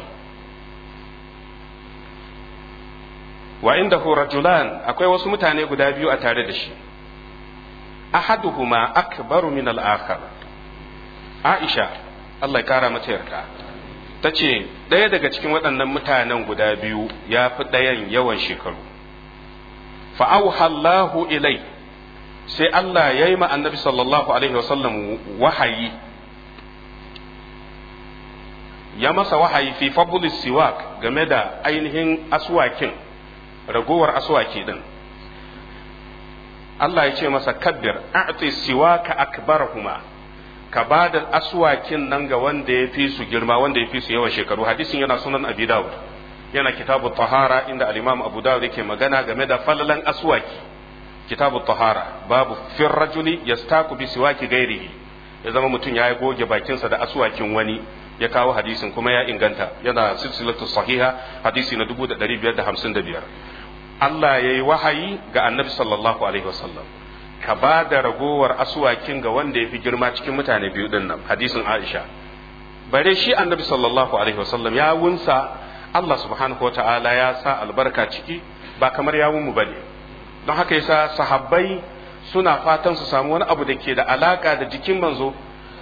wa indahu rajulan akwai wasu mutane guda biyu a tare da shi ahaduhuma akbaru min al-akhar aisha Allah ya kara mata yarda ta ce ɗaya daga cikin waɗannan mutanen guda biyu ya fi ɗayan yawan shekaru fa'auhallahu ilai sai Allah ya yi annabi sallallahu alaihi wasallam wahayi ya masa wahayi fi fabulis siwak game da ainihin aswakin ragowar aswaki din Allah ya ce masa kabbir a'ti siwaka akbarahuma ka ba da aswakin nan ga wanda ya fi su girma wanda ya fi su yawan shekaru hadisin yana sunan abi dawud yana kitabu tahara inda al-imam abu dawud yake magana game da falalan aswaki kitabu tahara babu fir rajuli yastaku bi siwaki gairihi ya zama mutum ya goge bakinsa da aswakin wani ya kawo hadisin kuma ya inganta yana silsilatu sahiha hadisi na 1555 Allah ya yi wahayi ga annabi sallallahu alaihi wasallam ka ba da ragowar asuwakin ga wanda ya fi girma cikin mutane biyu din nan hadisin Aisha bare shi annabi sallallahu alaihi wasallam ya wunsa Allah subhanahu wa ta'ala ya sa albarka ciki ba kamar yawun mu bane don haka yasa sahabbai suna fatan su samu wani abu da ke da alaka da jikin manzo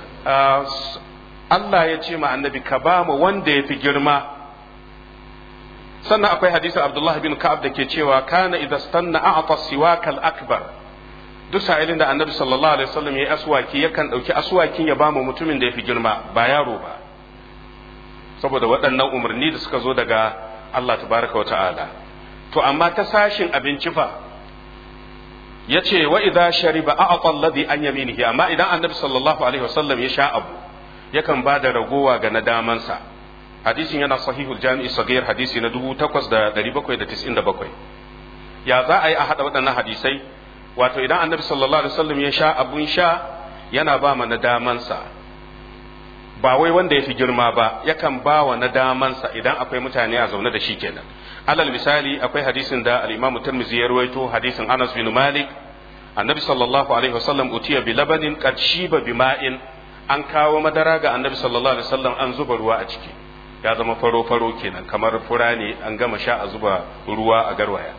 Allah ya ce ma annabi ka ba mu wanda ya fi girma sannan akwai hadisin Abdullah bin Ka'ab da ke cewa kana idza stanna a'ta siwakal akbar duk sa'ilin da annabi sallallahu alaihi wasallam ya yi aswaki yakan ɗauki aswakin ya bama mutumin da ya fi girma ba yaro ba saboda waɗannan umarni da suka zo daga Allah tabaraka wa ta'ala to amma ta sashin abinci fa ya ce wa idza shariba a'ta alladhi an yaminihi amma idan annabi sallallahu alaihi wasallam ya sha abu yakan ba da ragowa ga na damansa hadisin yana sahihul jami'i sagir hadisi na 8797 ya za a yi a haɗa waɗannan hadisai wato idan annabi sallallahu alaihi wasallam ya sha abun sha yana ba ma na damansa ba wai wanda ya fi girma ba yakan ba wa na damansa idan akwai mutane a zaune da shi kenan alal misali akwai hadisin da al-imam tirmidhi ya rawaito hadisin Anas bin Malik annabi sallallahu alaihi wasallam utiya bi labanin qad shiba bi ma'in an kawo madara ga annabi sallallahu alaihi wasallam an zuba ruwa a ciki ya zama faro faro kenan kamar fura ne an gama sha a zuba ruwa a garwaya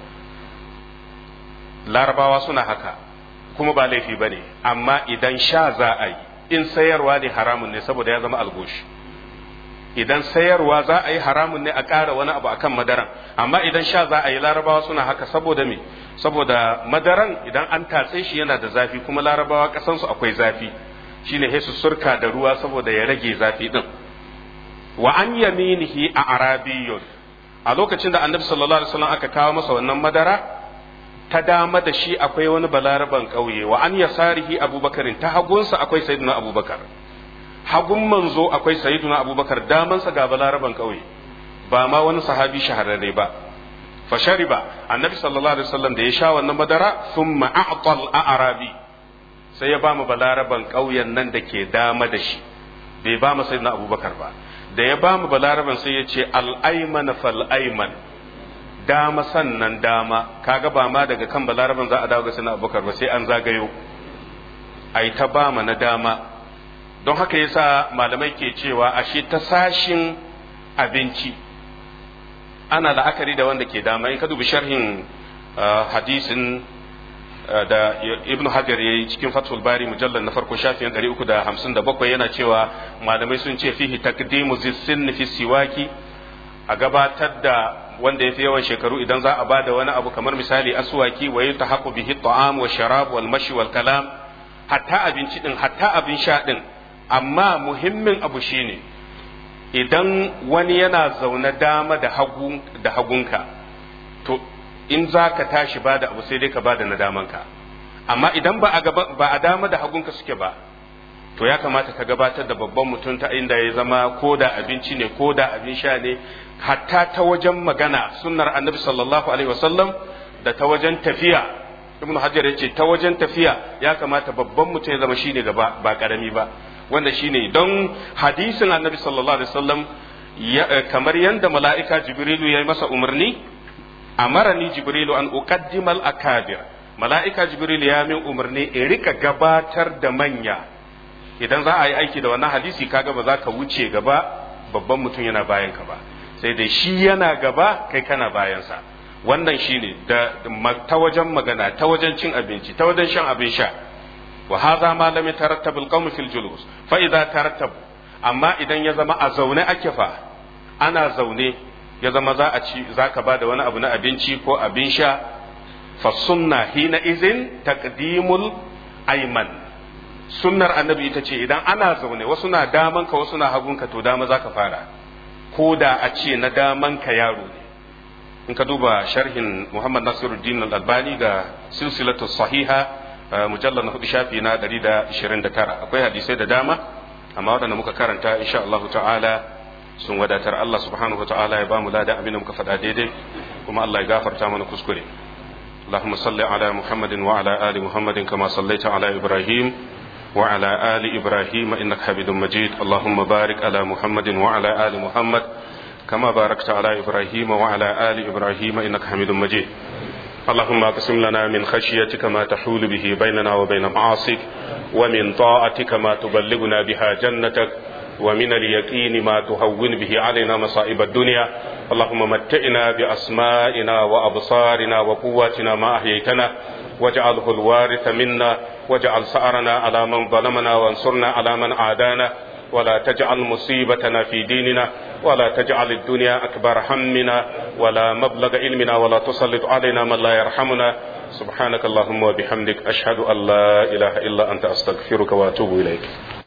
larabawa suna haka kuma ba laifi ba ne amma idan sha za a yi in sayarwa ne haramun ne saboda ya zama algoshi idan sayarwa za a yi haramun ne a ƙara wani abu akan madaran amma idan sha za a yi larabawa suna haka saboda me saboda madaran idan an tatse shi yana da zafi kuma larabawa ƙasansu akwai zafi shine sai su surka da ruwa saboda ya rage zafi din wa an yaminihi a arabiyyun a lokacin da annabi sallallahu alaihi wasallam aka kawo masa wannan madara ta dama da shi akwai wani balaraban ƙauye wa an yasarihi abubakarin ta hagunsa akwai sayyiduna abubakar hagun manzo akwai sayyiduna abubakar damansa ga balaraban ƙauye ba ma wani sahabi shahararre ba fa shariba annabi sallallahu alaihi wasallam da ya sha wannan madara thumma a'tal a'rabi sai ya ba mu balaraban ƙauyen nan da ke dama da shi bai ba mu sayyiduna abubakar ba da ya ba mu balaraban sai ya ce al-ayman fal ayman dama sannan dama kaga ba ma daga kan balaraban za a dawo ga sayyiduna abubakar ba sai an zagayo ai ta ba mu na dama don haka yasa malamai ke cewa ashe ta sashin abinci ana la'akari da wanda ke dama in ka dubi sharhin hadisin da ibn hajar ya yi cikin fathul bari mujallar na farko shafin 357 yana cewa malamai sun ce fihi takdimu zissin fi siwaki a gabatar da wanda ya fi yawan shekaru idan za a ba da wani abu kamar misali aswaki wa yi tahaqqu bihi ta'am wa sharab wal mashi wal kalam hatta abinci din hatta abin sha din amma muhimmin abu shine idan wani yana zaune dama da hagu da hagunka to in za ka tashi ba da abu sai dai ka ba da na damanka amma idan ba a ba a dama da hagunka suke ba to ya kamata ka gabatar da babban mutum ta inda ya zama ko da abinci ne ko da abin sha ne hatta ta wajen magana sunnar annabi sallallahu alaihi wasallam da ta wajen tafiya ibn hajar ya ce ta wajen tafiya ya kamata babban mutum ya zama shine gaba ba karami ba wanda shine don hadisin annabi sallallahu alaihi wasallam kamar yanda mala'ika jibrilu ya yi masa umarni amarani jibrilu an uqaddima al-akabir mala'ika jibrilu ya min umarni in rika gabatar da manya idan za a yi aiki da wannan hadisi kaga ba za ka wuce gaba babban mutum yana bayan ka ba sai dai shi yana gaba kai kana bayansa wannan shine da ta wajen magana ta wajen cin abinci ta wajen shan abin sha wa hadha ma lam yatarattab al-qawm fil julus fa idza tarattab amma idan ya zama a zaune ake fa ana zaune ya zama za a ci za ka ba da wani abu na abinci ko abin sha fa sunna hina izin taqdimul ayman sunnar annabi ita ce idan ana zaune wasu na daman ka wasu na hagun ka to dama za ka fara ko da a ce na daman ka yaro ne in ka duba sharhin muhammad nasiruddin al-albani ga silsilatu sahiha mujallar na hudu shafi na 129 akwai hadisai da dama amma waɗanda muka karanta insha Allah ta'ala sun wadatar Allah subhanahu ta'ala ya bamu ladan abin da muka faɗa daidai kuma Allah ya gafarta mana kuskure اللهم صل على محمد وعلى آل محمد كما صليت على إبراهيم وعلى آل إبراهيم إنك حميد مجيد اللهم بارك على محمد وعلى آل محمد كما باركت على إبراهيم وعلى آل إبراهيم إنك حميد مجيد اللهم اقسم لنا من خشيتك ما تحول به بيننا وبين معاصيك ومن طاعتك ما تبلغنا بها جنتك ومن اليقين ما تهون به علينا مصائب الدنيا اللهم متئنا بأسمائنا وأبصارنا وقواتنا ما أحييتنا واجعله الوارث منا واجعل سعرنا على من ظلمنا وانصرنا على من عادانا ولا تجعل مصيبتنا في ديننا ولا تجعل الدنيا أكبر همنا ولا مبلغ علمنا ولا تسلط علينا من لا يرحمنا سبحانك اللهم وبحمدك أشهد أن لا إله إلا أنت أستغفرك وأتوب إليك